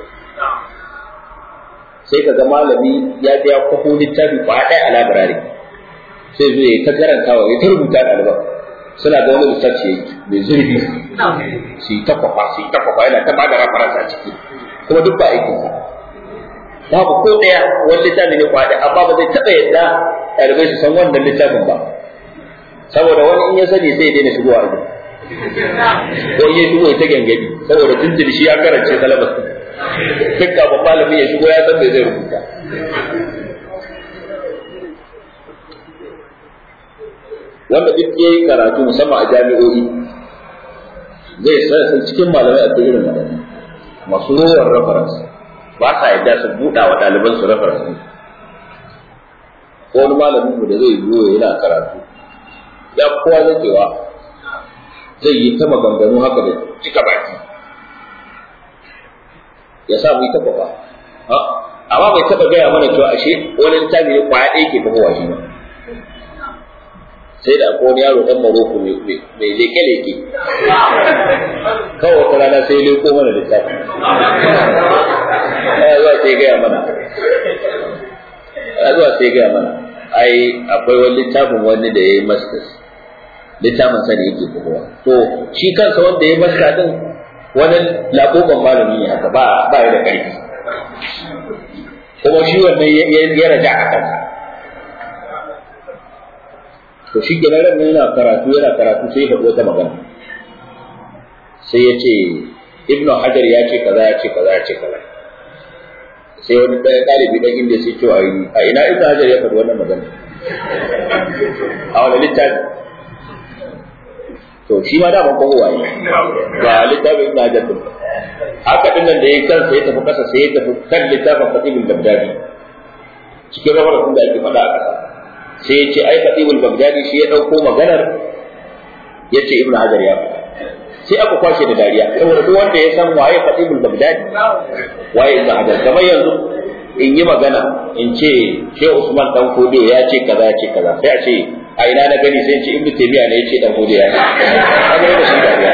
sai ka ga malami ya je ya kwafo littafi ba ɗaya a labirari sai zo ya ta karantawa ya ta rubuta ɗaliban suna da wani littafi mai zurfi su yi ta kwafa su yi ta kwafa yana ta ba da reference a ciki kuma duk ba aikin sa babu ko ɗaya wani littafi ne kwaɗe amma ba zai taɓa yadda ɗalibai su san wannan littafin ba saboda wani in ya sani sai ya daina shigowa a ko in ya shigo ya ta gangadi saboda tuntuni shi ya karance salabar duk kafin malami ya shigo ya san me zai rubuta wanda duk ya yi karatu musamman a jami'o'i zai san cikin malamai a irin waɗannan masu rowar reference ba sa yadda su buɗa wa ɗaliban su reference ɗin ko wani malamin mu da zai zo yana karatu ya kowa zakewa zai yi ta maganganu haka da cika baki ya sa mu yi ta kwafa amma bai taɓa gaya mana cewa ashe wani littafi ne kwaya ɗaya ke tafowa shi ba sai da akwai wani yaro ɗan maroko mai leke-leke kawai wata rana sai leko mana littafi ya zuwa sai gaya mana ya zuwa sai gaya mana ai akwai wani littafin wani da ya yi masters littafin sa da yake kowa to shi kansa wanda ya yi masta din wani laƙoƙon malami ne haka ba ba ya da ƙarfi kuma shi wannan ya raja a kansa to shi ke ran yana karatu yana karatu sai ya faɗi wata magana sai ya ce ibnu hajar ya ce kaza ya ce kaza ya ce kaza sai wani ɗaya ɗalibi ɗan inda sai ce a ina ibnu hajar ya faɗi wannan magana a wani littafi to shi ma daman ko waye ba littafin ibnu hajar din haka din nan da ya kansa ya tafi kasa sai ya tafi kan littafin fatibul bagdadi cikin rawar da ake faɗa a ƙasa sai ya ce ai fatibul bagdadi shi ya ɗauko maganar ya ce ibnu hajar ya faɗa sai aka kwashe da dariya saboda duk wanda ya san waye fatibul bagdadi waye ibnu hajar kamar yanzu in yi magana in ce ke usman dan kode ya ce kaza ya ce kaza sai a ce a ina na gani sai ce ibnu taymiya ne ya ce dan kode ya ce kaga da shi dariya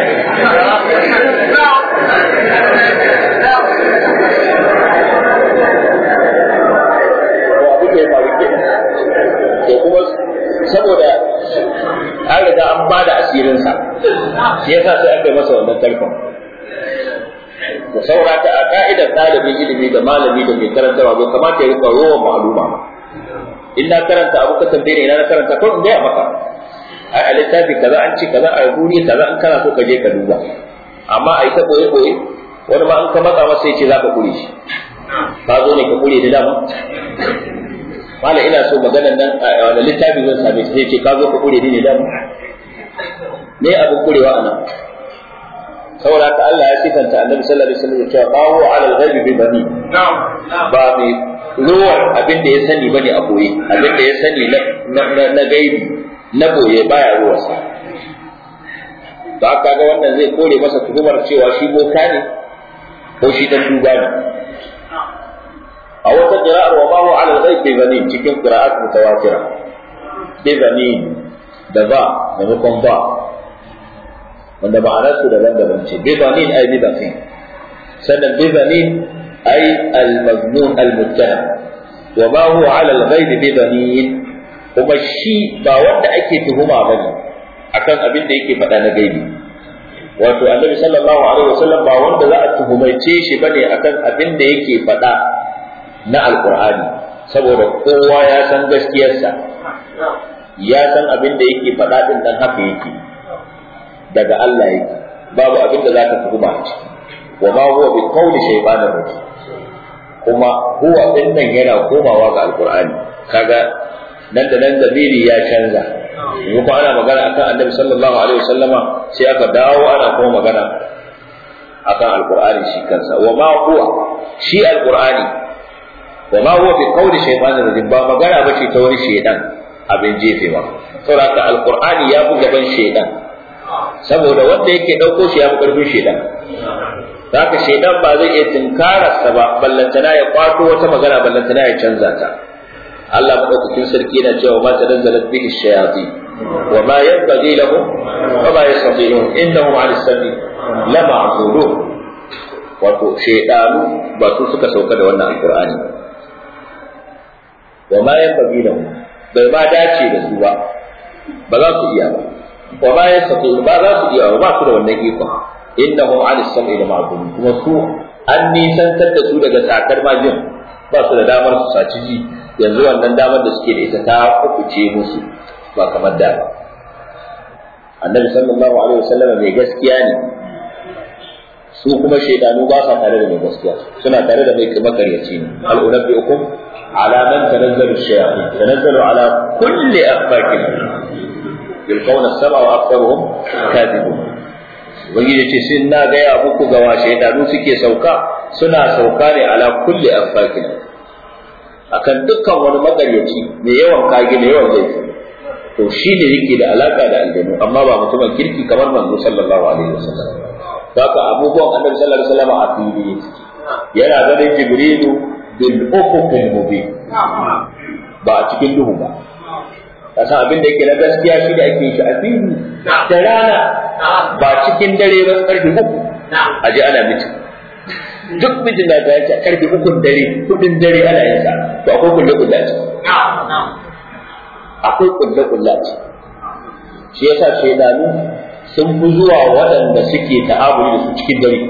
to kuma saboda an riga an ba da asirinsa shi yasa sai aka yi masa wannan tarkon da saura ta a ka'idar ɗalibin ilimi da malami da mai karantarwa bai kamata ya rika rowa ma'aluma ba in na karanta abu ka tambaye ni ina na karanta ko in gaya maka ai a littafi kaza an ce kaza a guri kaza an kana so ka je ka duba amma a yi ta koyi koyi wani ma an ka matsa masa ya ce za ka kure shi ka zo ne ka kure da dama mala ina so maganar nan a wani littafi zan same shi sai ce ka zo ka kure ni ne dama me abin kurewa anan saboda haka Allah ya sifanta annabi sallallahu alaihi wasallam cewa ba huwa ala al-ghaibi bi bani ba mai ruwar abin da ya sani bane a boye abin da ya sani na gaibi na boye baya ruwarsa to haka ga wannan zai kore masa tuhumar cewa shi boka ne ko shi dan duba ne a wata qira'ar wa ma huwa ala al-ghaib bi bani cikin qira'at mutawatira bi bani da ba maimakon ba wanda ma'anarsu daban-daban ce bizanin ay bizanin sannan bizanin ay al-mazmun al-muttaham wa ma huwa ala al-ghaib bizanin kuma shi ba wanda ake tuhuma bane akan abin da yake faɗa na gaibi wato annabi sallallahu alaihi wasallam ba wanda za a tuhumaice shi bane akan abin da yake faɗa na alqur'ani saboda kowa ya san gaskiyarsa ya san abin da yake faɗa din dan haka yake daga Allah yake babu abin da zaka tuhuma a ciki wa ma huwa bi qawli shaytanir rajim kuma huwa din nan yana komawa ga alqur'ani kaga nan da nan zamiri ya canza yanzu ko ana magana akan annabi sallallahu alaihi wasallama sai aka dawo ana kuma magana akan alqur'ani shi kansa wa ma huwa shi alqur'ani wa ma huwa bi qawli shaytanir rajim ba magana bace ta wani shaydan abin jefewa saboda haka alqur'ani ya fi gaban shaydan saboda wanda yake dauko shi ya fi karfin shaydan haka shaydan ba zai iya tinkararsa ba ballantana ya kwato wata magana ballantana ya canza ta Allah madaukakin sarki yana cewa ma tanazzalat bihi shayatin wa ma yanbaghi lahum wa ma yastati'un innahum 'ala as-sami la ma'zulun wato shaydanu ba su suka sauka da wannan alqur'ani wa ma yanbaghi lahum bai ma dace da su ba ba za su iya ba wa ma yastati'un ba za su iya ba su da wannan ikon innahum 'ala as-sami la ma'zulun kuma su an nisantar da su daga sakar majin ba su da damar su saci ji yanzu wannan damar da suke da ita ta kubuce musu ba kamar da ba annabi sallallahu alaihi wasallam mai gaskiya ne su kuma shaidanu ba sa tare da mai gaskiya suna tare da mai makaryaci ne hal unabbiukum ala man tanazzalu shayatin tanazzalu ala kulli afakin yulqawna as-sama wa aktharuhum kadhibun ubangiji ce sun na gaya muku ga wa shaidanu suke sauka suna sauka ne ala kulli afakin akan dukkan wani makaryaci mai yawan kage mai yawan laifi to shi ne yake da alaka da aljanu amma ba mutumin kirki kamar manzo sallallahu alaihi wasallam haka abubuwan annabi sallallahu alaihi wasallam a fili yana ganin jibrilu bil ufuqil mubin ba a cikin duhu ba kasan abin da yake na gaskiya shi da ake shi a fili da rana ba cikin dare ba karfe uku a ji ana mutum duk mijin da ta yace karfe ukun dare kudin dare ana yin sa to akwai kulle kulle ce akwai kulle kulle ce shi yasa shaidanu sun fi zuwa waɗanda suke ta'amuli da su cikin dare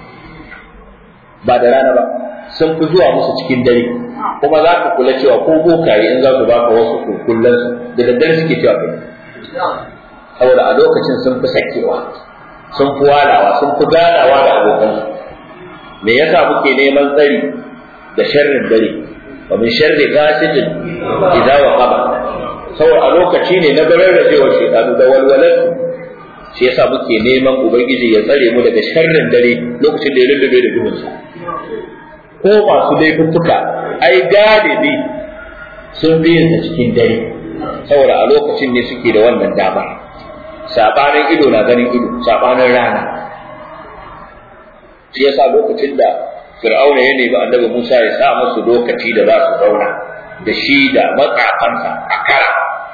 ba da rana ba sun fi zuwa musu cikin dare kuma za ka kula cewa ko bokaye in za su baka wasu kulkullan su da daddare suke cewa kai saboda a lokacin sun fi sakewa sun fi walawa sun fi ganawa da abokansu me yasa muke neman tsari da sharrin dare wa min sharri ghasidin idza waqaba saboda a lokaci ne na bararrajewa shaytanu da walwalar shi yasa muke neman ubangiji ya tsare mu daga sharrin dare lokacin da ya lullube da duhunsa ko masu laifuffuka ai galibi sun bi yin cikin dare saboda a lokacin ne suke da wannan dama sabanin ido na ganin ido sabanin rana shi yasa lokacin da fir'auna ya nemi annabi Musa ya sa musu lokaci da za su zauna da shi da matsafansa a kara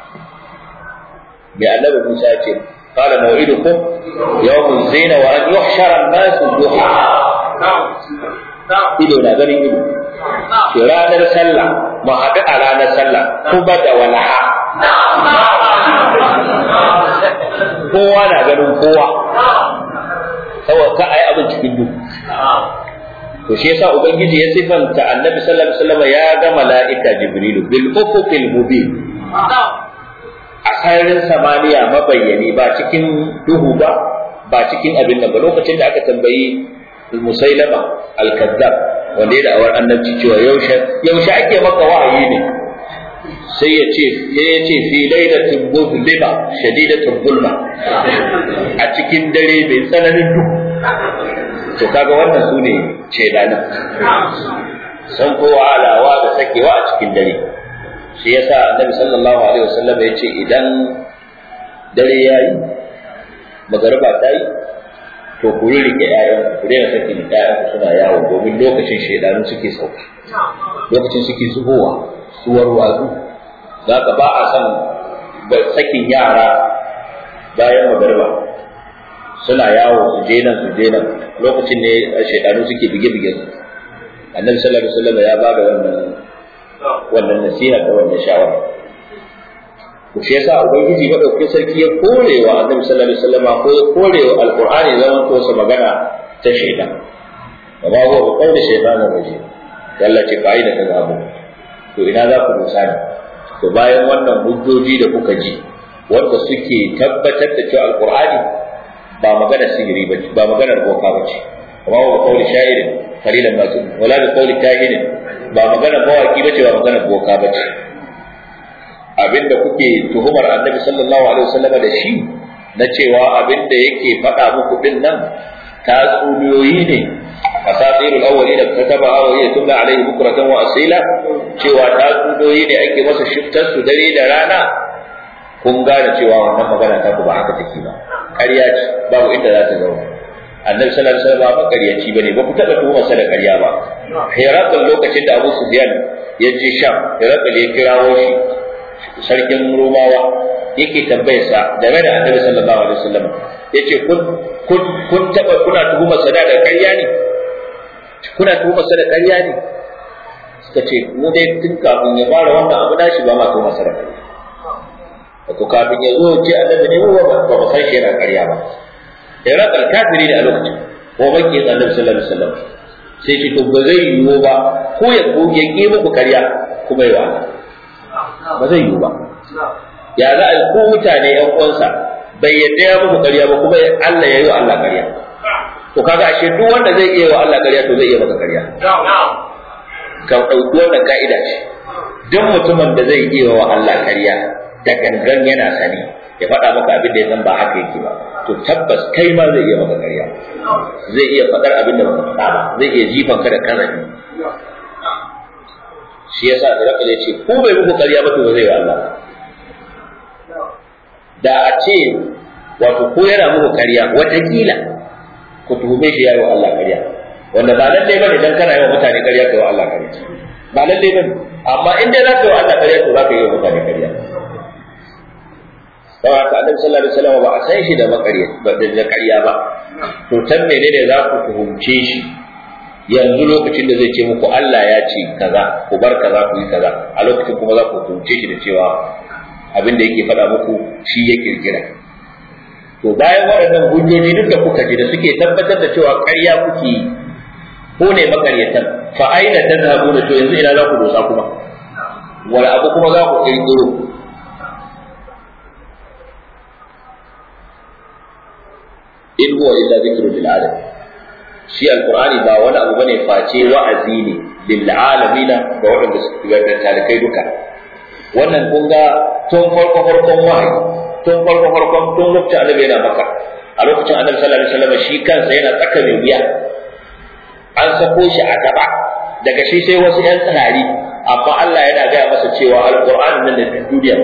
mai annabi Musa ya ce qala maw'idukum yawmuz zina wa an yuhshara an-nas duha ido na ganin ido ke ranar sallah mu haɗu a ranar sallah kuma da walaha kowa na ganin kowa saboda ka ayi abin cikin duhu to shi yasa ubangiji ya sifanta annabi sallallahu alaihi wasallam ya ga mala'ika jibrilu bil ufuqil mubin a sararin samaniya mabayyani ba cikin duhu ba ba cikin abin nan ba lokacin da aka tambayi musailama al-kazzab wanda ya da awar annabci cewa yaushe yaushe ake maka wahayi ne sai ya ce ya ce fi lailatin muzlima shadidatul zulma a cikin dare mai tsananin duhu to kaga wannan su ne shaidanan san kowa alawa da sakewa a cikin dare shi yasa annabi sallallahu alaihi wasallam ya ce idan dare yayi magariba ta yi to ku rike ƴaƴan ku daina sakin ƴaƴan suna yawo domin lokacin shaidanu suke sauka lokacin suke zubowa suwar watsu za ka ba a son sakin yara bayan magariba suna yawo su je nan su je nan lokacin ne shaidanu suke bige-bige su annabi sallallahu alaihi wasallam ya ba da wannan wannan nasiha da wannan shawara to shi yasa ubangiji madaukakin sarki ya korewa annabi sallallahu alaihi wasallam ko ya korewa alqur'ani zaman ko sa magana ta shaidan amma ba ko kauli shaidanin waje Allah ce fa'ida ta zabu to ina za ku dosa ne to bayan wannan hujjoji da kuka ji wanda suke tabbatar da cewa alqur'ani ba maganar sihiri ba ba maganar boka ba ce amma ba kauli sha'irin qalilan ma tu wala bi kauli kahinin ba maganar mawaki ba ce ba maganar boka ba ce abinda kuke tuhumar annabi sallallahu alaihi wasallam da shi na cewa abinda yake faɗa muku din nan tatsuniyoyi ne asatirul awwalin da kataba wa hiya tumla alaihi bukratan wa asila cewa tatsuniyoyi ne ake masa shiftar su dare da rana kun gane cewa wannan magana ta ku ba haka take ba ƙarya ce babu inda za ta zauna annabi sallallahu alaihi wasallam ba ƙaryaci bane ba ku taɓa tuhumar sa da ƙarya ba hirakal lokacin da Abu Sufyan ya je Sham hirakal ya kirawo shi sarkin Romawa yake tambayar sa game da annabi sallallahu alaihi wasallam yace kun kun kun taɓa kuna tuhumar sa da ƙarya ne kuna tuhumar sa da ƙarya ne suka ce mu dai tun kafin ya fara wannan abu nashi ba ma tuhumar sa da ƙarya wato kafin ya zo ce annabi ne ba ba ba san shi yana ƙarya ba Iran kafiri ne a lokacin ko baki annabi sallallahu alaihi wasallam sai ce to ba zai yiwu ba ko ya ko ya ki muku ƙarya kuma yi wa ba zai yiwu ba ya za a yi ko mutane yan uwansa bai yadda ya muku ƙarya ba kuma Allah ya yi wa Allah ƙarya to kaga ashe duk wanda zai iya wa Allah ƙarya to zai iya maka ƙarya ka ɗauki wannan ka'ida ce duk mutumin da zai iya wa Allah ƙarya da gangan yana sani ya faɗa maka abin da ya san ba haka yake ba to tabbas kai ma zai iya maka ƙarya zai iya faɗar abin da baka faɗa ba zai iya jifan ka da kazafi shi yasa da raka ya ce ko bai muku ƙarya ba to ba zai wa Allah da a ce wato ko yana muku ƙarya watakila ku tuhume shi ya yi wa Allah ƙarya wanda ba lallai bane dan kana yi wa mutane ƙarya kai wa Allah ƙarya ba lallai bane amma in dai za ka yi wa Allah ƙarya to za ka yi wa mutane ƙarya don haka annabi sallallahu alaihi wasallam ba a san shi da makariya ba da ƙarya ba to tan menene za ku tuhumce shi yanzu lokacin da zai ce muku Allah ya ce kaza ku bar kaza ku yi kaza a lokacin kuma za ku tuhumce shi da cewa abin da yake faɗa muku shi ya kirkira to bayan waɗannan hujjoji duk da kuka ji da suke tabbatar da cewa ƙarya kuke yi ko ne makaryatan fa aina tadhabuna to yanzu ina za ku dosa kuma wala abu kuma za ku kirkiro in huwa illa zikru lil alamin shi alqur'ani ba wani abu bane face wa'azi ne lil alamin ga waɗanda suke ga talikai duka wannan kun ga tun farko farkon wahayi tun farko farkon tun lokacin annabi yana maka a lokacin annabi sallallahu alaihi wasallam shi kansa yana tsaka mai wuya an sako shi a gaba daga shi sai wasu yan tsirari amma Allah yana gaya masa cewa alqur'ani nan da duniya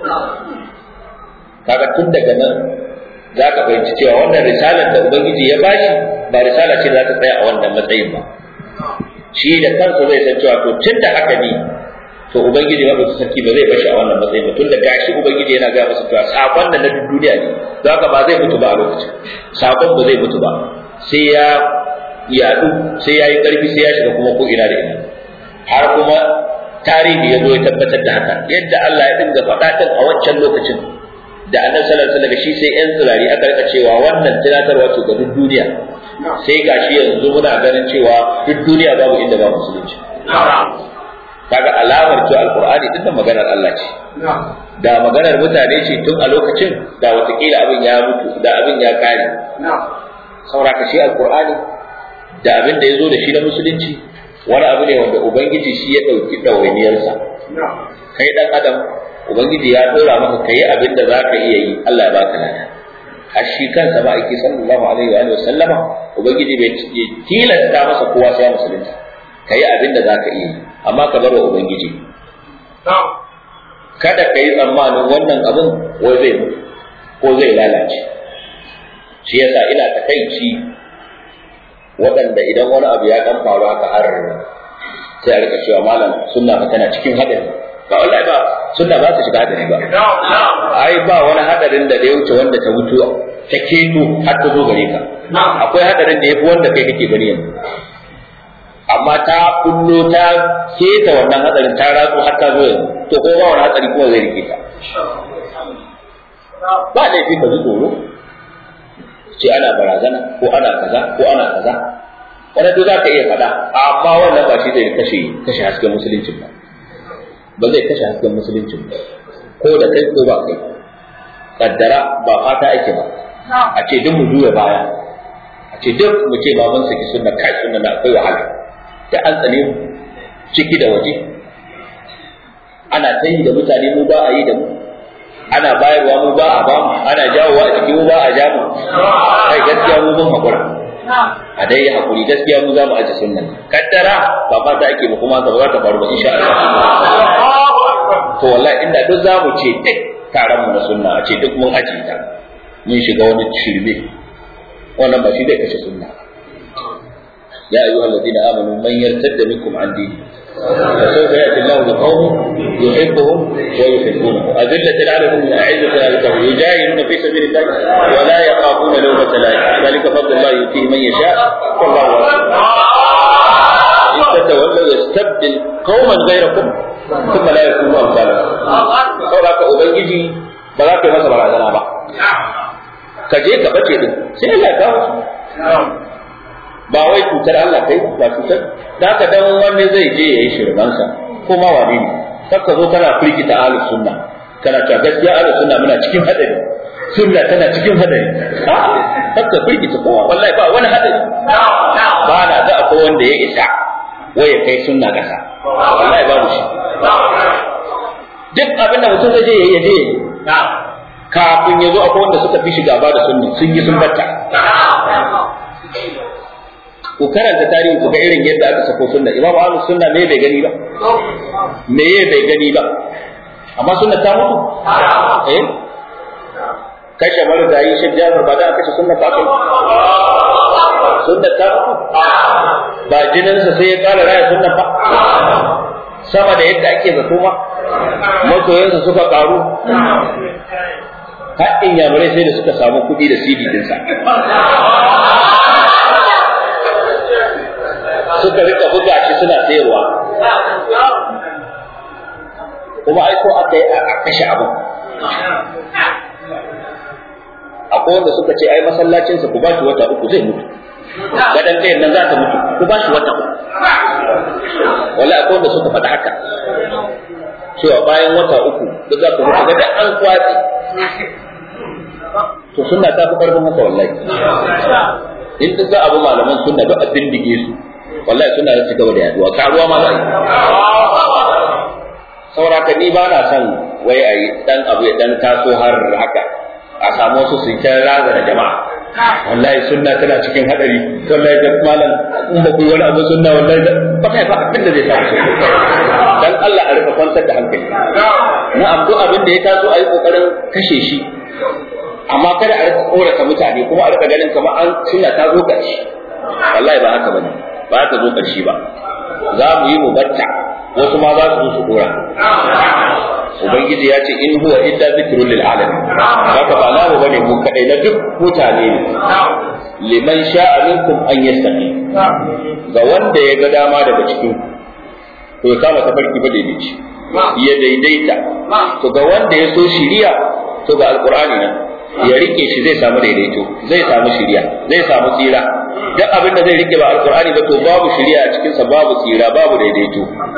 kaga tun daga nan za ka fahimci cewa wannan risalar da Ubangiji ya bashi ba risala ce za ta tsaya a wannan matsayin ba shi da kansa zai san cewa to tun da haka ne to Ubangiji ba su sarki ba zai bashi a wannan matsayin ba tun da gashi Ubangiji yana gaya masa cewa sakon da na duniya ne za ka ba zai mutu ba a lokacin sakon ba zai mutu ba sai ya yadu sai ya yi ƙarfi sai ya shiga kuma ko ina da ina har kuma tarihi ya zo ya tabbatar da haka yadda Allah ya dinga faɗa a wancan lokacin da annabi sallallahu alaihi wasallam shi sai yan tsirari aka rika cewa wannan tunatarwa ce ga duk duniya sai gashi yanzu muna ganin cewa duk duniya babu inda ba musulunci kaga alamar cewa alqur'ani din maganar Allah ce da maganar mutane ce tun a lokacin da watakila abin ya mutu da abin ya kare sauraka shi alqur'ani da abin da ya zo da shi na musulunci wani abu ne wanda ubangiji shi ya ɗauki ɗawainiyarsa kai ɗan adam ubangiji ya dora maka kai abin da za ka iya yi Allah ya baka lada har shi kansa ba ake sallallahu alaihi wa sallama ubangiji bai tilasta masa kowa sai musulunta kai abin da za ka iya yi amma ka bar wa ubangiji kada ka yi tsammanin wannan abin wai zai mutu ko zai lalace shi yasa ina takaici waɗanda idan wani abu ya kan faru haka har sai a rika cewa malam sunna fa tana cikin haɗari ba wallahi ba sunna ba ta shiga hadari ba ai ba wani hadarin da ya wuce wanda ta mutu ta keto har ta zo gare ka akwai hadarin da yafi wanda kai kake gani yanzu amma ta kullo ta keta wannan hadarin ta ratso har ta zo yanzu to ko ba wani hadari kuma zai rike ta ba laifi ka ji tsoro ce ana barazana ko ana kaza ko ana kaza wanda duk za ka iya faɗa amma wannan ba shi zai kashe kashe hasken musuluncin ba ba zai kashe hasken musulunci ba ko da kai ko ba kai kaddara ba fata ake ba a ce duk mu juya baya a ce duk mu ce baban saki sunna kai sunna na akwai wahala da an tsane mu ciki da waje ana ta yi da mutane mu ba a yi da mu ana bayarwa mu ba a ba mu ana jawowa a ciki mu ba a ja mu kai gaskiya mu mun hakura a dai hakuri gaskiya mu za mu aje sunnan kaddara ba fata ake ba kuma ba za ta faru ba insha Allah to wallahi inda duk za mu ce duk taron mu na sunna a ce duk mun aje ta mun shiga wani shirme wannan ba shi zai kashe sunna ya ayyuhal ladina amanu man yartadda minkum an dini فسوف ياتي الله بقوم يحبهم ويحبونه أذلة على المؤمنين أعزة على الكافرين يجاهدون في سبيل الله ولا يخافون لومة لائم ذلك فضل الله يؤتيه من يشاء والله واسع إن تتولوا يستبدل قوما غيركم ثم لا يكونوا أمثالكم saboda ubangiji ba za ka yi masa barazana ba ka je ka bace din sai Allah ya kawo ba wai cutar Allah kai ba cutar da haka dan wani zai je yayi shirmansa ko ma wani ne kaka zo kana firgita ahlus sunna kana cewa gaskiya ahlus sunna muna cikin hadari sunna tana cikin hadari kaka firgita kowa wallahi ba wani hadari ba na ga akwai wanda ya isa wai ya kai sunna kasa wallahi babu shi duk abin da mutum zai je yayi ya je kafin ya zo akwai wanda suka fi shi gaba da sunni sun yi sun batta ku karanta tarihi ku ga irin yadda aka sako sunna imamu ahlus sunna me bai gani ba me bai gani ba amma sunna ta mutu eh kashe marigayi shi jafar ba da kashe sunna ta kai sunna ta mutu ba jininsa sai ya kara raya sunna ba sama da yadda ake zato ma masoyansa suka karu haɗin yamurai sai da suka samu kuɗi da CD dinsa suka rika buga shi suna sayarwa kuma ai ko aka yi a kashe abu akwai wanda suka ce ai masallacinsa ku ba shi wata uku zai mutu gadan ɗayan nan za ta mutu ku ba shi wata uku wala akwai wanda suka faɗa haka cewa bayan wata uku duk za ku mutu gadan an kwatsi to sunna ta fi karfin haka wallahi in duk za a bi malaman sunna duk a bindige su wallahi suna da ci gaba da yaduwa karuwa ma za a yi sauraka ni ba na son wai a yi dan abu ya dan taso har haka a samu wasu su ta raza da jama'a wallahi sunna tana cikin hadari wallahi da malam in ba ku yi wani abu sunna wallahi ba kai ba abin da zai samu sunna dan Allah a rika kwantar da hankali na abu abin da ya taso a yi kokarin kashe shi amma kada a rika korata mutane kuma a rika ganin kamar an sunna ta zo ƙarshe wallahi ba haka bane ba ta zo ƙarshe ba za mu yi mu batta wasu ma za su zo su dora ubangiji ya ce in huwa illa zikrun lil alamin haka ba namu bane mu kadai na duk mutane ne liman sha'a minkum an yastaqi ga wanda ya ga dama daga cikin to ya kama tafarki ba daidaici ya daidaita to ga wanda ya so shiriya to ga alqur'ani nan ya rike shi zai samu daidaito zai samu shiriya zai samu tsira duk abin da zai rike ba alqur'ani ba to babu shiriya a cikin sa babu tsira babu daidaito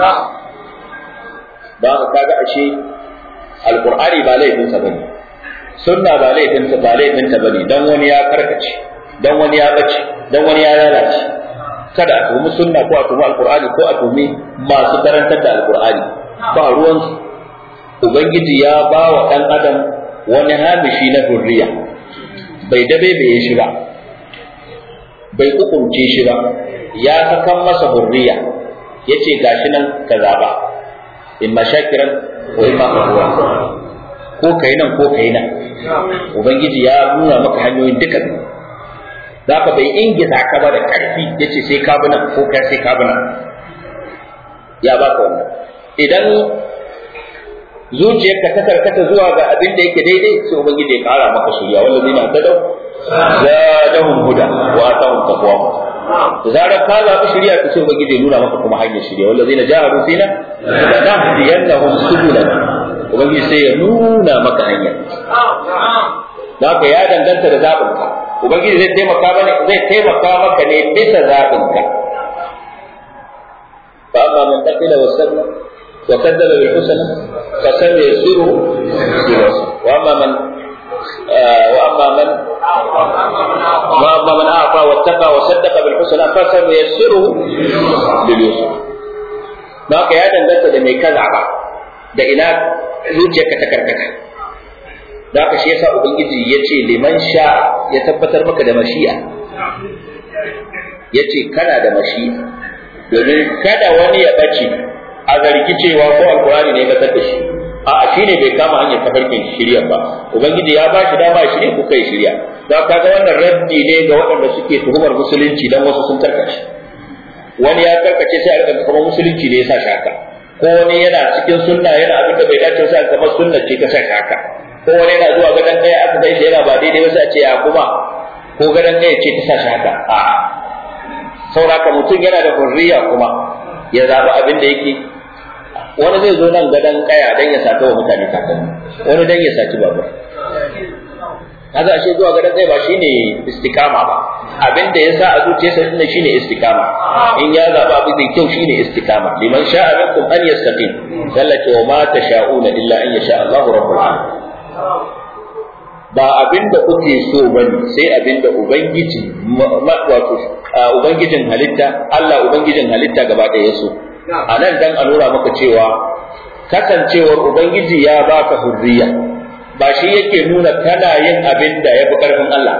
ba ka kaga ashe alqur'ani ba laifin sa bane sunna ba laifin sa ba laifin ta bane dan wani ya karkace dan wani ya bace dan wani ya lalace kada a tumi sunna ko a tumi alqur'ani ko a tumi masu karantar da alqur'ani ba ruwan ubangiji ya ba wa dan adam wani hamishi na hurriya bai dabe bai shi ba bai hukunce shi ba ya sakan masa hurriya yace gashi nan ka zaba in ma shakiran ko in ma kafura ko kai nan ko kai nan ubangiji ya nuna maka hanyoyin duka zaka bai ingiza ka ba da karfi yace sai ka bi nan ko kai sai ka bi nan ya baka wannan idan zuciyarka ta karkata zuwa ga abin da yake daidai sai ubangiji ya kara maka shirya wallazina tadaw zadahum huda wa atahum taqwa da zarar ka zaɓi shirya ta sai ubangiji ya nuna maka kuma hanyar shirya wallazina jahadu fina lanahdiyannahum subulana ubangiji sai ya nuna maka hanya da haka ya danganta da zaɓin ka ubangiji zai taimaka mana zai taimaka maka ne bisa zaɓin ka fa amma man taqila wa sabra وكذب بالحسنى فسنيسره للعسرى واما من wa amma man wa amma man afa wattaqa wa saddaqa bil husna fa sanuyassiruhu bil yusra ba ka ya danganta da mai kaza ba da ina zuciyarka ta karkata da haka shi yasa ubangiji ya ce liman sha ya tabbatar maka da mashi'a ya ce kana da mashi'a domin kada wani ya ɓace a zargi cewa ko alkurani ne ya da shi a shi ne bai kama hanyar tafarkin shirya ba ubangiji ya ba shi dama shirya kuka yi shirya da kaga wannan raddi ne ga waɗanda suke tuhumar musulunci dan wasu sun karkace wani ya karkace sai a rika kamar musulunci ne ya sa shi haka ko wani yana cikin sunna yana abin da bai dace sai kamar sunna ce ta sa shi haka ko wani yana zuwa gadon ɗaya aka gaishe yana ba daidai ba sai a ce ya kuma ko gadon ɗaya ce ta sa shi haka a sauraka mutum yana da hurriya kuma ya zaɓi abin da yake wani zai zo nan gadon ƙaya don ya sata wa mutane kakanni wani don ya saci babur kaga ashe zuwa gadon ɗaya ba shine istikama ba abin da ya sa a zuciyarsa din shine istikama in ya zaɓi abin da kyau shine istikama liman sha'a minkum an yastaqim sallati wa ma tasha'una illa an yasha Allahu rabbul alamin ba abin da kuke so bane sai abin da ubangiji wato ubangijin halitta Allah ubangijin halitta gaba ɗaya so a nan dan a nuna maka cewa kasancewar ubangiji ya baka hurriya ba shi yake nuna kana yin abin da ya fi ƙarfin Allah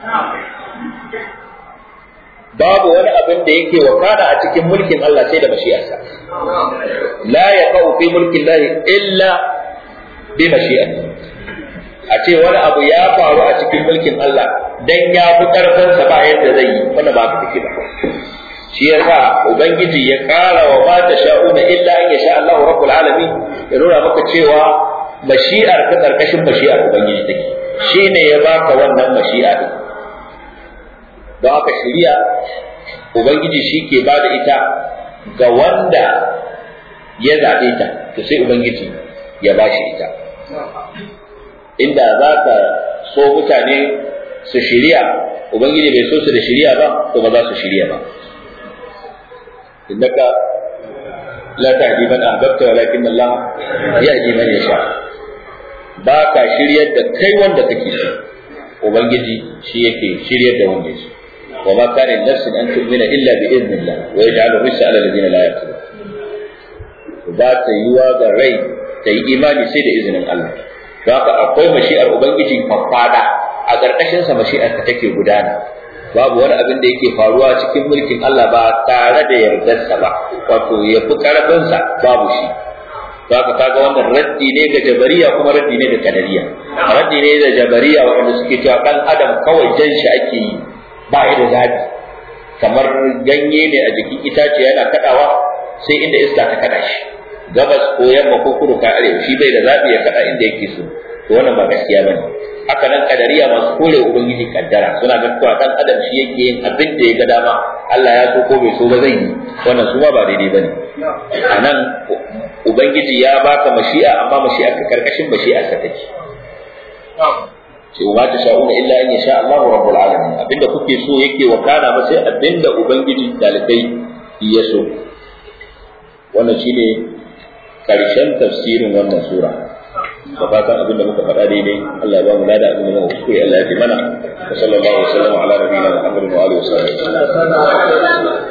babu wani abin da yake wakana a cikin mulkin Allah sai da mashi'arsa la yaqau fi mulkin Allah illa bi mashi'ati a ce wani abu ya faru a cikin mulkin Allah dan ya fi karfin sa ba yadda zai yi wannan ba ka take ba shi yasa ubangiji ya kara wa ma ta sha'una illa an yasha Allahu rabbul alamin ya nuna maka cewa mashi'ar ta karkashin mashi'ar ubangiji take shine ya baka wannan mashi'a din don haka shari'a ubangiji shi ke ba da ita ga wanda ya zaɓe ta to sai ubangiji ya ba shi ita inda za ka so mutane su shirya ubangiji bai so su da shirya ba to ba za su shirya ba innaka la tahdi man ahbabta walakin Allah yahdi man yasha ba ka shiryar da kai wanda kake so ubangiji shi yake shiryar da wanda yake وما كان لنفس ان تؤمن الا باذن الله ويجعل الرجس على الذين لا يعقلون ba ta yiwa ga rai ta yi imani sai da izinin Allah don haka akwai mashi'ar ubangiji fafada a ƙarƙashin sa mashi'ar ta take gudana babu wani abin da yake faruwa cikin mulkin Allah ba tare da yardarsa ba wato ya fi ƙarfinsa babu shi don haka kaga wannan raddi ne ga jabariya kuma raddi ne ga kadariya raddi ne da jabariya waɗanda suke cewa ɗan adam kawai jan shi ake yi ba da zaɓi kamar ganye ne a jikin itace yana kaɗawa sai inda iska ta kaɗa shi gabas ko yamma ko kudu ka arewa shi bai da zaɓi ya kaɗa inda yake so to wannan ba gaskiya bane haka nan kadariya masu kore ubangiji kaddara suna ga cewa dan adam shi yake yin abin da ya ga dama Allah ya so ko bai so ba zai yi wannan su ma ba daidai bane anan ubangiji ya baka mashi'a amma mashi'a ka karkashin mashi'a ka take ce wa ta sha'una illa an yasha Allahu rabbul alamin abinda kuke so yake wakana ba sai abinda ubangiji dalibai ya so wannan shine karshen tafsirin wannan sura da fatan abinda muka faɗa daidai Allah ya ba mu lada abinda muka kuskure Allah ya fi mana wa sallallahu alaihi wa sallam ala nabiyina Muhammadin wa alihi wa sahbihi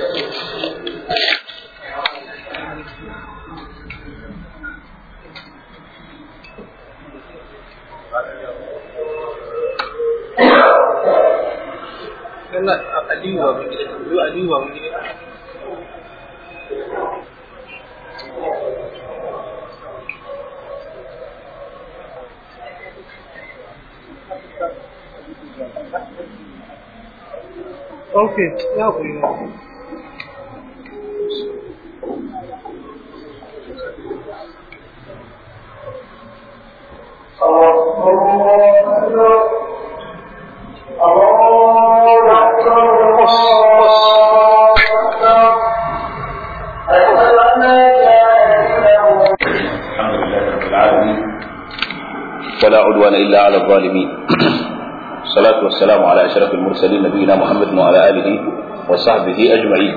Sannan Aliyu ba mun gida, Aliyu ba mun gida. Okay, ya kuri na. الحمد لله رب العالمين ولا عدوان إلا على الظالمين الصلاة والسلام على أشرف المرسلين نبينا محمد وعلى آله وصحبه أجمعين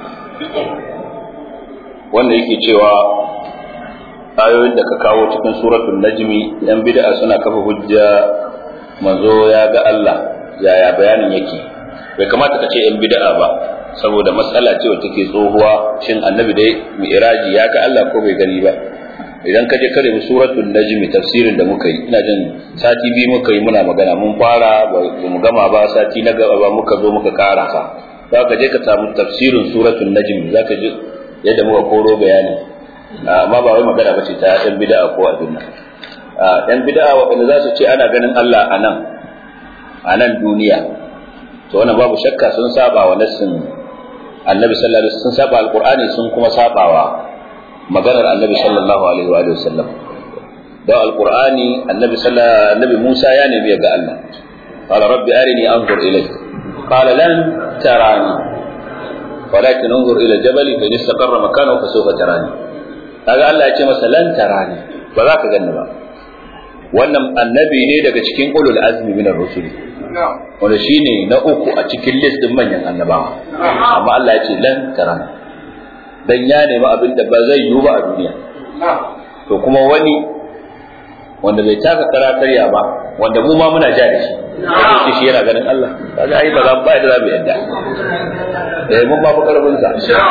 wanda yake cewa ayoyin da ka kawo cikin suratul najmi yan bid'a suna kafa hujja manzo ya ga Allah yaya bayanin yake bai kamata ka ce yan bid'a ba saboda matsala ce wacce take tsohuwa shin annabi dai mi'raji ya ga Allah ko bai gani ba idan ka je kare suratul najm tafsirin da muka yi ina jin sati biyu muka yi muna magana mun fara ba mu gama ba sati na gaba ba muka zo muka karasa za ka je ka samu tafsirin suratul najm za ka ji yadda muka koro bayani amma ba wai magana ba ce ta yan bid'a ko abin nan yan bid'a waɗanda za su ce ana ganin Allah a nan a nan duniya to wannan babu shakka sun saba wa nassin annabi sallallahu alaihi wasallam sun saba alqur'ani sun kuma saba wa maganar annabi sallallahu alaihi wa sallam da alqur'ani annabi sallallahu annabi Musa ya nemi ga Allah qala rabbi arini anzur ilayk qala lan tarani ولكن انظر الى الجبل فان استقر مكانه فسوف تراني kaga Allah ya ce masa lan tarani ba za ka ganni ba wannan annabi ne daga cikin ulul azmi min ar-rusul wanda shine na uku a cikin list din manyan annabawa amma Allah ya ce lan tarani dan ya nemi abin da ba zai yiwu ba a duniya to kuma wani wanda bai taka karatarya ba wanda mu ma muna ja da shi sai shi yana ganin Allah kaga ai ba za ba da za mu yadda eh mun ba fa karfin sa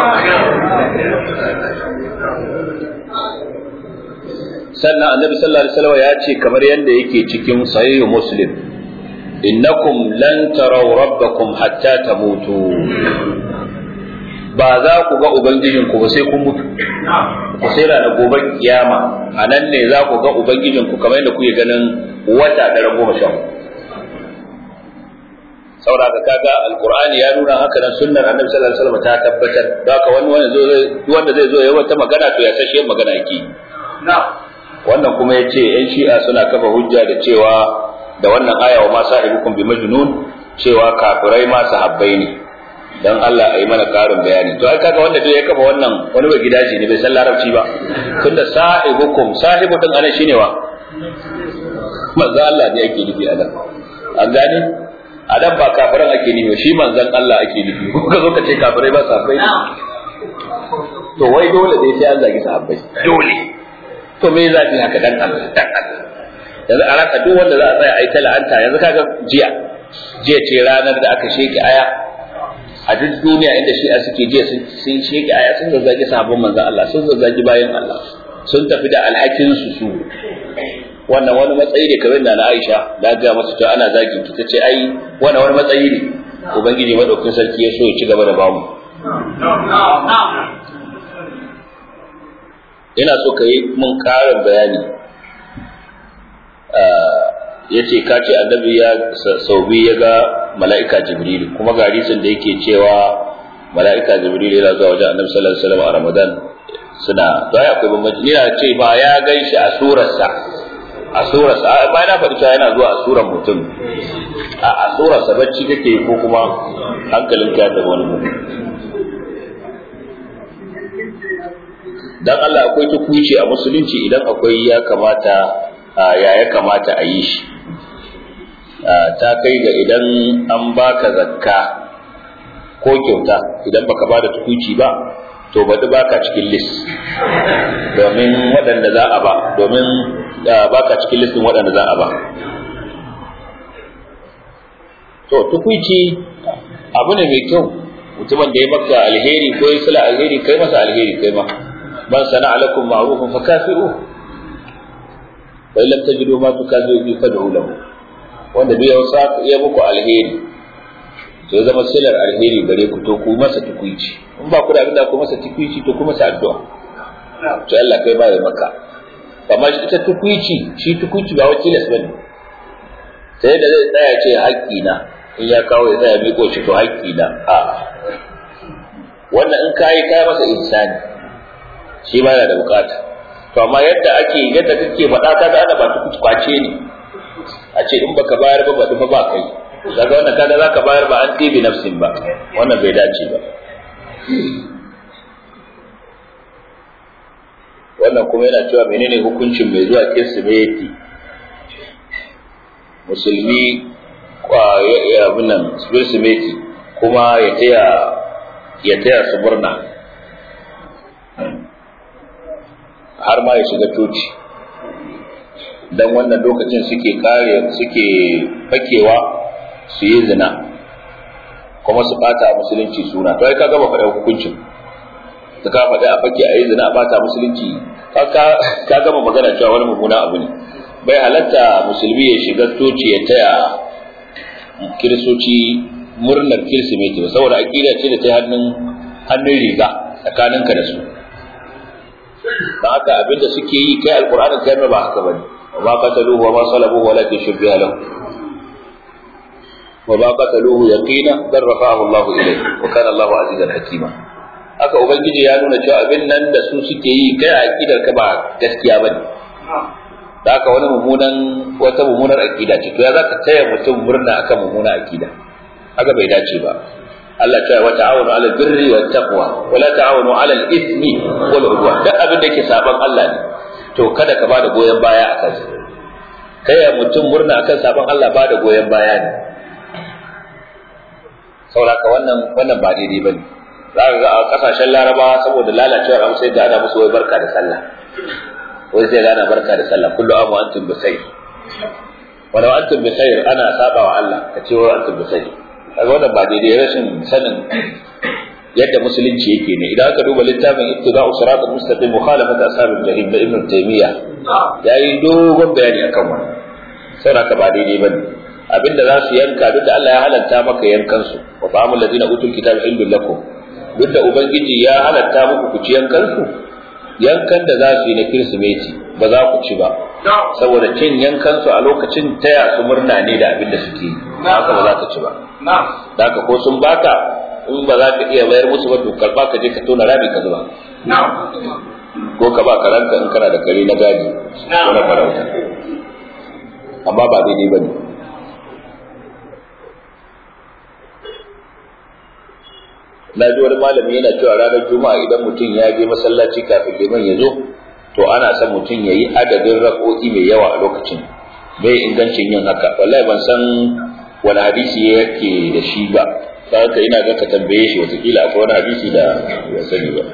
sannan annabi sallallahu alaihi wasallam ya ce kamar yadda yake cikin sahih muslim innakum lan taraw rabbakum hatta tamutu ba za ku ga ubangijinku ba sai kun mutu ku sai ranar gobe kiyama a nan ne za ku ga ubangijinku kamar yadda kuke ganin wata daren goma sha saboda ka kaga alqur'ani ya nuna haka nan sunnar annabi sallallahu alaihi wasallam ta tabbatar haka wani wanda zai wanda zai zo ya wata magana to ya sashe magana yake wannan kuma yace yan shi'a suna kafa hujja da cewa da wannan aya wa ma sahibukum bi majnun cewa kafirai ma sahabbai ne dan Allah a yi mana karin bayani to ai kaga wanda duk ya kafa wannan wani bai gidaje ne bai san larabci ba tunda sahibukum sahibu din anan shine wa manzo Allah ne ake nufi anan an gane adan ba kafiran ake nufi shi manzon Allah ake nufi ko ka zo ka ce kafirai ba sahabbai to wai dole dai sai an zagi sahabbai dole to me za ki haka dan Allah dan Allah yanzu a raka duk wanda za a tsaya a yi ta la'anta yanzu kaga jiya jiya ce ranar da aka sheki aya a duk duniya inda shi'a suke jiya sun sheki aya sun zazzagi sahabban manzon Allah sun zazzagi bayan Allah sun tafi da alhakin su su wannan wani matsayi ne kamar da na Aisha da ga masa cewa ana zagin ki tace ai wannan wani matsayi ne ubangiji madaukakin sarki ya so ya ci gaba da bamu ina so ka yi mun ƙarin bayani ya ce ka ce annabi ya sau biyu ya ga mala'ika jibrilu kuma ga hadisin da yake cewa mala'ika jibrilu yana zuwa wajen annabi sallallahu alaihi wasallam a ramadan suna to ai akwai bambanci ni na ce ba ya gan shi a surarsa a surarsa ba na faɗi cewa yana zuwa a surar mutum a a surarsa bacci kake ko kuma hankalin ka da wani mutum dan Allah akwai tukuici a musulunci idan akwai ya kamata ya ya kamata a yi shi ta kai ga idan an baka zakka ko kyauta idan baka ba da tukuici ba to baɗi baka cikin list domin waɗanda za a ba domin baka cikin listin waɗanda za a ba to tukuici abu ne mai kyau mutumin da ya maka alheri ko ya sula alheri kai masa alheri kai ma man sana alakum ma'rufan fa kafi'u fa illam tajidu ma tukafi'u bi fad'u lahu wanda duk ya sa ya muku alheri to zama silar alheri gare ku to ku masa tukuici in ba ku da abinda ku masa tukuici to ku masa addu'a to Allah kai ba ya maka amma ita tukuici shi tukuici ba wacce las bane sai da zai tsaya ce haƙƙi na in ya kawo ya tsaya miƙo shi to haƙƙi na a wannan in kai kai masa insani shi ba yana da bukata to amma yadda ake yadda kake faɗa ka ga ana ba tukuici kwace ne a ce in baka bayar ba ba ba kai daga wannan kaga zaka bayar ba an tibi nafsin ba wannan bai dace ba wannan kuma yana cewa menene hukuncin mai zuwa kirsimeti musulmi ya abin nan kirsimeti kuma ya taya ya taya su murna har ma ya shiga coci dan wannan lokacin suke kare suke fakewa su yi zina kuma su bata musulunci suna to ai ka gaba faɗa hukuncin da ka faɗa a fake a yi zina a bata musulunci ka gama magana cewa wani mummuna abu ne bai halatta musulmi ya shiga toci ya taya kiristoci murnar kirsimeti ba saboda aƙida ce da ta hannun hannun riga tsakaninka da su don haka abinda suke yi kai alƙur'anin kai ba haka bane wa ma qataluhu wa ma salabuhu walakin shubbiha lahu wa ma qataluhu yaqina bal rafa'ahu Allahu ilayhi wa kana Allahu azizan hakima haka ubangiji ya nuna cewa abin nan da su suke yi kai a aqidar ka ba gaskiya bane da haka wani mummunan wata mummunar aqida ce to ya zaka taya mutum murna akan mummunar aqida haka bai dace ba Allah ta wa ta'awunu 'alal birri wat taqwa wa la ta'awunu 'alal ithmi wal 'udwan duk abin da yake saban Allah ne to kada ka bada goyen baya akan sa taya mutum murna akan saban Allah bada goyen baya ne saboda wannan wannan ba daidai bane za ka ga a kasashen larabawa saboda lalacewar abu sai ga ana musu wai barka da sallah wai sai ga ana barka da sallah kullu amu antum bi khair walau antum bi khair ana saba wa Allah ka ce wai antum bi khair kaga wannan ba daidai rashin sanin yadda musulunci yake ne idan aka duba littafin ittiba'u siratal mustaqim mukhalafat ashabil jahim da ibn taymiya yayi dogon bayani akan wannan saboda ba daidai bane abinda za su yanka duk da Allah ya halatta maka yankan su wa ta'amul ladina utul kitaba indul lakum duk da ubangiji ya halatta muku ku ci yankan su yankan da za su yi na kirsimeti ba za ku ci ba saboda cin yankan su a lokacin taya su murna ne da abin da suke yi haka ba za ka ci ba da haka ko sun baka in ba za ka iya bayar musu ba to karba ka je ka tona rami ka zuba ko ka ba karanka in kana da kare na gadi ko na farauta amma ba daidai ba ne na ji wani malami yana cewa ranar juma'a idan mutum ya je masallaci kafin liman ya zo to ana son mutum ya yi adadin raƙoƙi mai yawa a lokacin bai ingancin yin haka wallahi ban san wani hadisi yake da shi ba haka ina ga ka tambaye shi watakila akwai wani hadisi da ya sani ba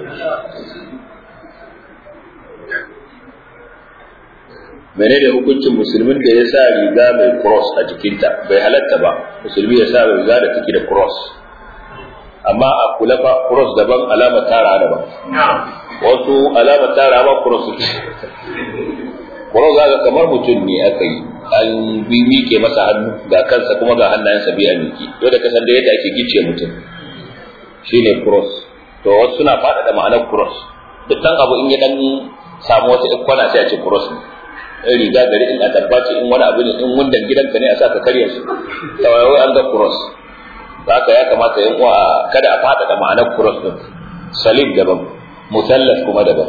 menene hukuncin musulmin da ya sa riga mai cross a jikinta bai halatta ba musulmi ya sa riga da take da cross amma a kula fa cross daban alama tara daban wasu alama tara ba cross suke cross ga kamar mutum ne aka yi an bi mike masa hannu ga kansa kuma ga hannayensa biya miki to da kasan da yadda ake gice mutum shine cross to wasu suna faɗaɗa ma'anar cross duk dan abu in ya dan samu wata ikona sai a ce cross ne in riga gari in atabba ce in wani abu ne in wundan gidanka ne a sa ka karya shi kawai an ga cross haka ya kamata yan uwa kada a fada da ma'anar cross din salim daban musallas kuma daban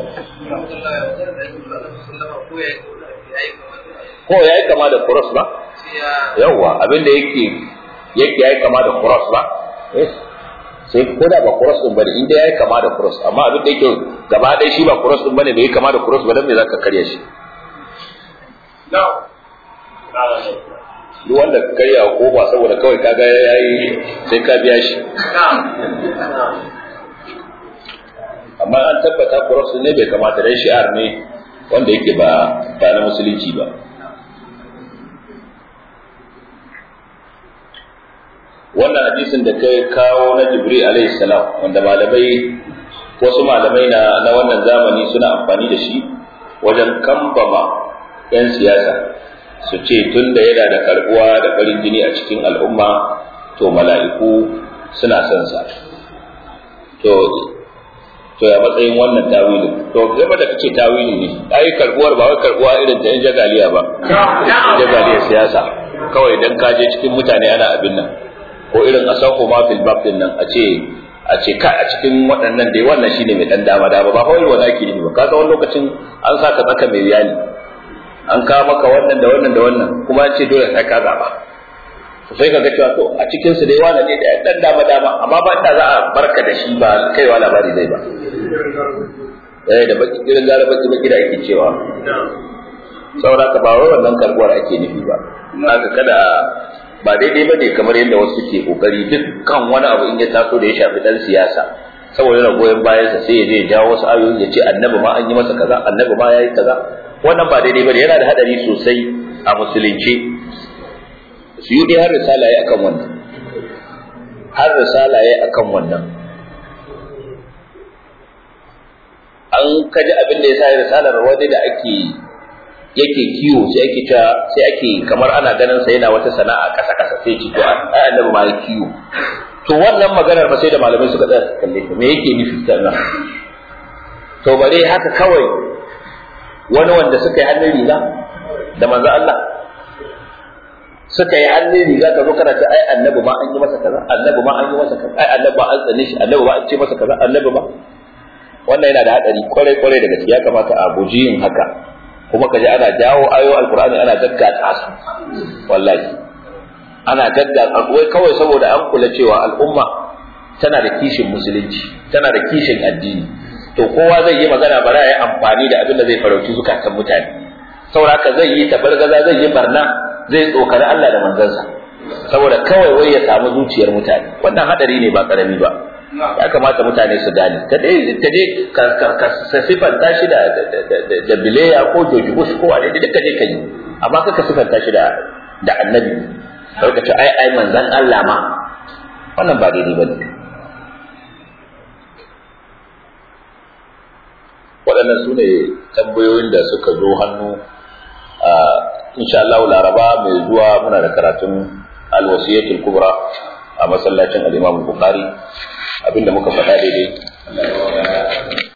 ko ya yi kama da cross ba yawwa abinda yake yake ya yi kama da cross ba sai ko da ba cross din bane inda ya yi kama da cross amma abinda yake gaba ɗaya shi ba cross din bane bai yi kama da cross ba dan me zaka karya shi duk wanda ka karya ko ba saboda kawai kaga yayi sai ka biya shi amma an tabbata cross ne bai kamata dai shi'ar ne wanda yake ba ba na musulunci ba wannan hadisin da kai kawo na jibril alaihi salam wanda malamai wasu malamai na na wannan zamani suna amfani da shi wajen kambama 'yan siyasa su ce tun da yana da karbuwa da farin jini a cikin al'umma to mala'iku suna son sa to to ya matsayin wannan tawili to game da kace tawili ne ai karbuwar ba wai karbuwa irin ta yan jagaliya ba jagaliya siyasa kawai dan ka je cikin mutane ana abin nan ko irin asahu ma fil bab din nan a ce a ce ka a cikin waɗannan dai wannan shine mai dan dama dama ba kawai wanda ake nufi ba kaga wani lokacin an saka tsaka mai yali an kawo maka wannan da wannan da wannan kuma ce dole sai ka zaba sai ka ga cewa to a cikin su dai wani ne da dan dama dama amma ba da za a barka da shi ba kaiwa labari zai ba eh da baki irin gara baki baki da ake cewa saboda ka ba wai wannan karbuwar ake nufi ba haka kada ba daidai bane kamar yadda wasu ke kokari dukkan wani abu in ya taso da ya shafi dan siyasa saboda yana goyon bayansa sai ya je ya jawo wasu ayoyi ya ce annabi ma an yi masa kaza annabi ma yayi kaza wannan ba daidai bane yana da hadari sosai a musulunci su yi har risala ya akan wannan har risala ya akan wannan an kaji abin da ya sa risalar wani da ake yake kiwo sai ake ta sai ake kamar ana ganin sa yana wata sana'a kasa kasa sai ci to ai annabi ma ya kiwo to wannan maganar ba sai da malamai suka tsaya kalle ta me yake nufi sannan to bare haka kawai wani wanda suka yi hannun riga da manzo Allah suka yi hannun riga ka zo kana ta ai annabi ma an yi masa kaza annabi ma an yi masa kaza ai annabi ma an tsane shi annabi ma an ce masa kaza annabi ma wannan yana da hadari kwarai kwarai da gaskiya kamata a guji yin haka kuma kaje ana jawo ayo alqur'ani ana gaggata su wallahi ana gaggata wai kawai saboda an kula cewa al'umma tana da kishin musulunci tana da kishin addini to kowa zai yi magana bara ya amfani da abin da zai farauci zukatan mutane saboda haka zai yi tabargaza zai yi barna zai tsokari Allah da manzansa saboda kawai wai ya samu zuciyar mutane wannan hadari ne ba karami ba ya kamata mutane su gane ka dai ka je ka sifanta shi da da bileya ko George Bush ko wani duka je ka yi amma ka sifanta shi da da annabi ka ce ai ai manzan Allah ma wannan ba daidai bane waɗannan su ne tambayoyin da suka zo hannu insha Allah laraba mai zuwa muna da karatun alwasiyatul kubra a masallacin al-Imam Bukhari abinda muka faɗa daidai